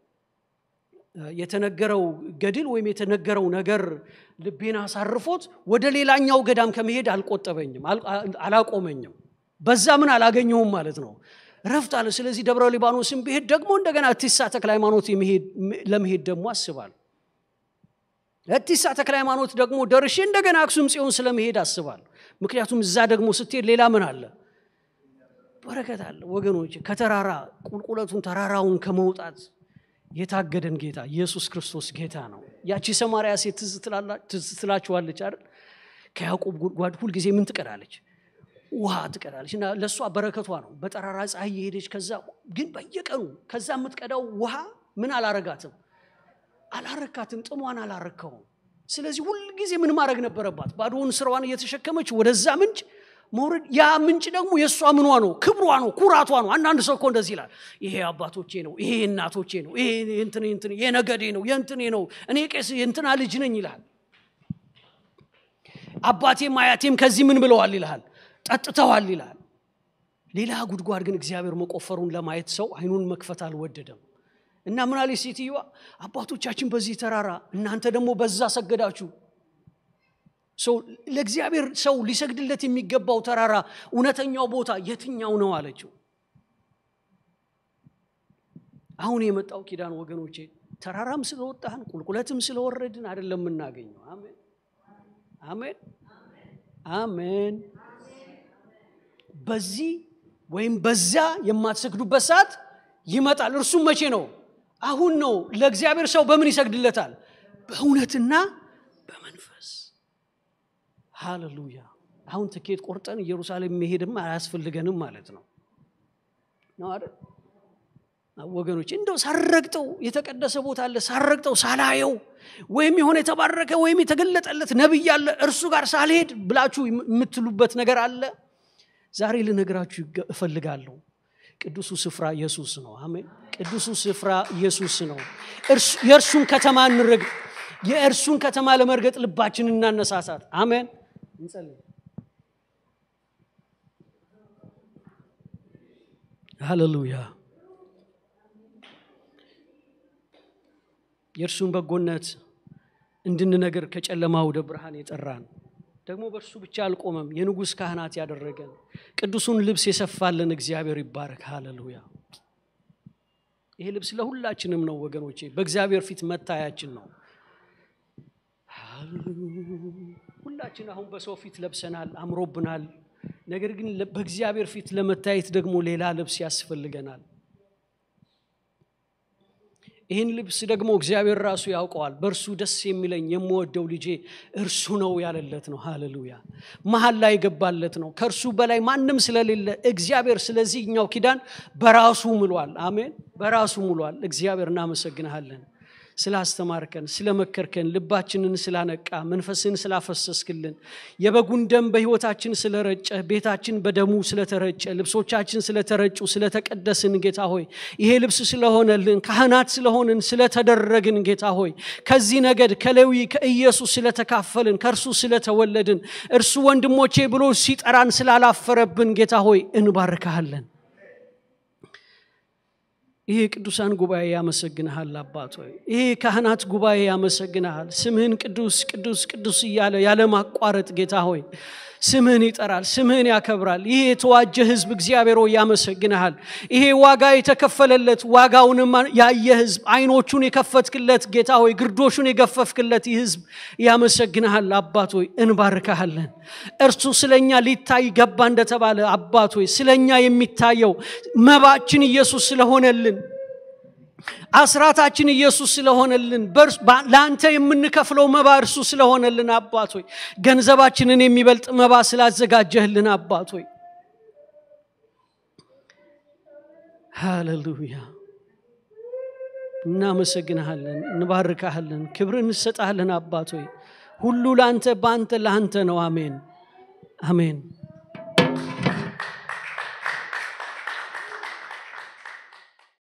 የተነገረው ገድል ወይም የተነገረው ነገር ልቤን አሳርፎት ወደ ሌላኛው ገዳም ከመሄድ አልቆጠበኝም አላቆመኝም በዛ ምን አላገኘሁም ማለት ነው ረፍት አለ ስለዚህ ደብረ ሊባኖስን ብሄድ ደግሞ እንደገና እቲሳ ተክለ ሃይማኖት ለመሄድ ደግሞ አስባል እቲሳ ተክለ ሃይማኖት ደግሞ ደርሼ እንደገና አክሱም ጽዮን ስለመሄድ አስባል ምክንያቱም እዛ ደግሞ ስትሄድ ሌላ ምን አለ በረከት አለ ወገኖች ከተራራ ቁልቁለቱን ተራራውን ከመውጣት የታገደን ጌታ ኢየሱስ ክርስቶስ ጌታ ነው ያቺ ሰማርያ ሴት ትዝ ትላችኋለች አይደል ከያዕቆብ ጉድጓድ ሁልጊዜ ምን ትቀዳለች ውሃ ትቀዳለች እና ለእሷ በረከቷ ነው በጠራራ ፀሐይ የሄደች ከዛ ግን በየቀኑ ከዛ የምትቀዳው ውሃ ምን አላረጋትም አላረካትም ጥሟን አላረካውም ስለዚህ ሁልጊዜ ምን ማድረግ ነበረባት ባዶውን ስራዋን እየተሸከመች ወደዛ ምንጭ መውረድ ያ ምንጭ ደግሞ የእሷ ምኗ ነው ክብሯ ነው ኩራቷ ነው አንዳንድ ሰው እኮ እንደዚህ ይላል ይሄ አባቶቼ ነው ይሄ እናቶቼ ነው ይሄ እንትን እንትን የነገዴ ነው የእንትኔ ነው እኔ ቄስ የእንትና ልጅ ነኝ ይልሃል አባቴም አያቴም ከዚህ ምን ብለዋል ይልሃል ጠጥተዋል ይላል ሌላ ጉድጓድ ግን እግዚአብሔር መቆፈሩን ለማየት ሰው አይኑን መክፈት አልወደደም እና ምን አለች ሴትዮዋ አባቶቻችን በዚህ ተራራ እናንተ ደግሞ በዛ ሰገዳችሁ ለእግዚአብሔር ሰው ሊሰግድለት የሚገባው ተራራ እውነተኛው ቦታ የትኛው ነው አለችው አሁን የመጣው ኪዳን ወገኖቼ ተራራም ስለወጣህን ቁልቁለትም ስለወረድን አይደለም የምናገኘው አሜን አሜን አሜን በዚህ ወይም በዚያ የማትሰግዱበት ሰዓት ይመጣል እርሱም መቼ ነው አሁን ነው ለእግዚአብሔር ሰው በምን ይሰግድለታል በእውነትና በመንፈስ ሃሌሉያ አሁን ትኬት ቆርጠን ኢየሩሳሌም መሄድም አያስፈልገንም ማለት ነው ነው አይደል ወገኖች እንደው ሳረግጠው የተቀደሰ ቦታ አለ ሳረግጠው ሳላየው ወይም የሆነ የተባረከ ወይም የተገለጠለት ነቢይ አለ እርሱ ጋር ሳልሄድ ብላችሁ የምትሉበት ነገር አለ ዛሬ ልነግራችሁ እፈልጋለሁ ቅዱሱ ስፍራ ኢየሱስ ነው አሜን ቅዱሱ ስፍራ ኢየሱስ ነው የእርሱን ከተማ እንረግ የእርሱን ከተማ ለመርገጥ ልባችን እናነሳሳት አሜን እንጸልይ ሃሌሉያ የእርሱን በጎነት እንድንነገር ከጨለማ ወደ ብርሃን የጠራን ደግሞ በእርሱ ብቻ አልቆመም የንጉሥ ካህናት ያደረገን ቅዱሱን ልብስ የሰፋልን እግዚአብሔር ይባረክ ሃሌሉያ ይሄ ልብስ ለሁላችንም ነው ወገኖቼ በእግዚአብሔር ፊት መታያችን ነው ሁላችን አሁን በሰው ፊት ለብሰናል አምሮብናል ነገር ግን በእግዚአብሔር ፊት ለመታየት ደግሞ ሌላ ልብስ ያስፈልገናል ይህን ልብስ ደግሞ እግዚአብሔር ራሱ ያውቀዋል በእርሱ ደስ የሚለኝ የምወደው ልጄ እርሱ ነው ያለለት ነው ሃሌሉያ መሀል ላይ የገባለት ነው ከእርሱ በላይ ማንም ስለሌለ እግዚአብሔር ስለዚህኛው ኪዳን በራሱ ምሏል አሜን በራሱ ምሏል እግዚአብሔር እናመሰግንሃለን ስላስተማርከን ስለመከርከን ልባችንን ስላነቃ መንፈስን ስላፈሰስክልን የበጉን ደም በህይወታችን ስለረጨ ቤታችን በደሙ ስለተረጨ ልብሶቻችን ስለተረጩ ስለተቀደስን ጌታ ሆይ ይሄ ልብስ ስለሆነልን ካህናት ስለሆንን ስለተደረግን ጌታ ሆይ ከዚህ ነገድ ከሌዊ ከኢየሱስ ስለተካፈልን ከእርሱ ስለተወለድን እርሱ ወንድሞቼ ብሎ ሲጠራን ስላላፈረብን ጌታ ሆይ እንባርካሃለን ይሄ ቅዱሳን ጉባኤ ያመሰግንሃል አባት ሆይ ይሄ ካህናት ጉባኤ ያመሰግንሃል ስምህን ቅዱስ ቅዱስ ቅዱስ እያለ ያለማቋረጥ ጌታ ሆይ ስምህን ይጠራል ስምህን ያከብራል ይሄ የተዋጀ ህዝብ እግዚአብሔር ሆይ ያመሰግንሃል ይሄ ዋጋ የተከፈለለት ዋጋውንም ያየ ህዝብ አይኖቹን የከፈትክለት ጌታ ሆይ ግርዶሹን የገፈፍክለት ይህ ህዝብ ያመሰግንሃል አባት ሆይ እንባርካሃለን እርሱ ስለኛ ሊታይ ገባ እንደተባለ አባት ሆይ ስለኛ የሚታየው መባችን ኢየሱስ ስለሆነልን አስራታችን ኢየሱስ ስለሆነልን ለአንተ የምንከፍለው መባ እርሱ ስለሆነልን አባት ሆይ ገንዘባችንን የሚበልጥ መባ ስላዘጋጀህልን አባት ሆይ ሃሌሉያ እናመሰግንሃለን እንባርካሃለን ክብር እንሰጣለን አባት ሆይ ሁሉ ለአንተ በአንተ ለአንተ ነው አሜን አሜን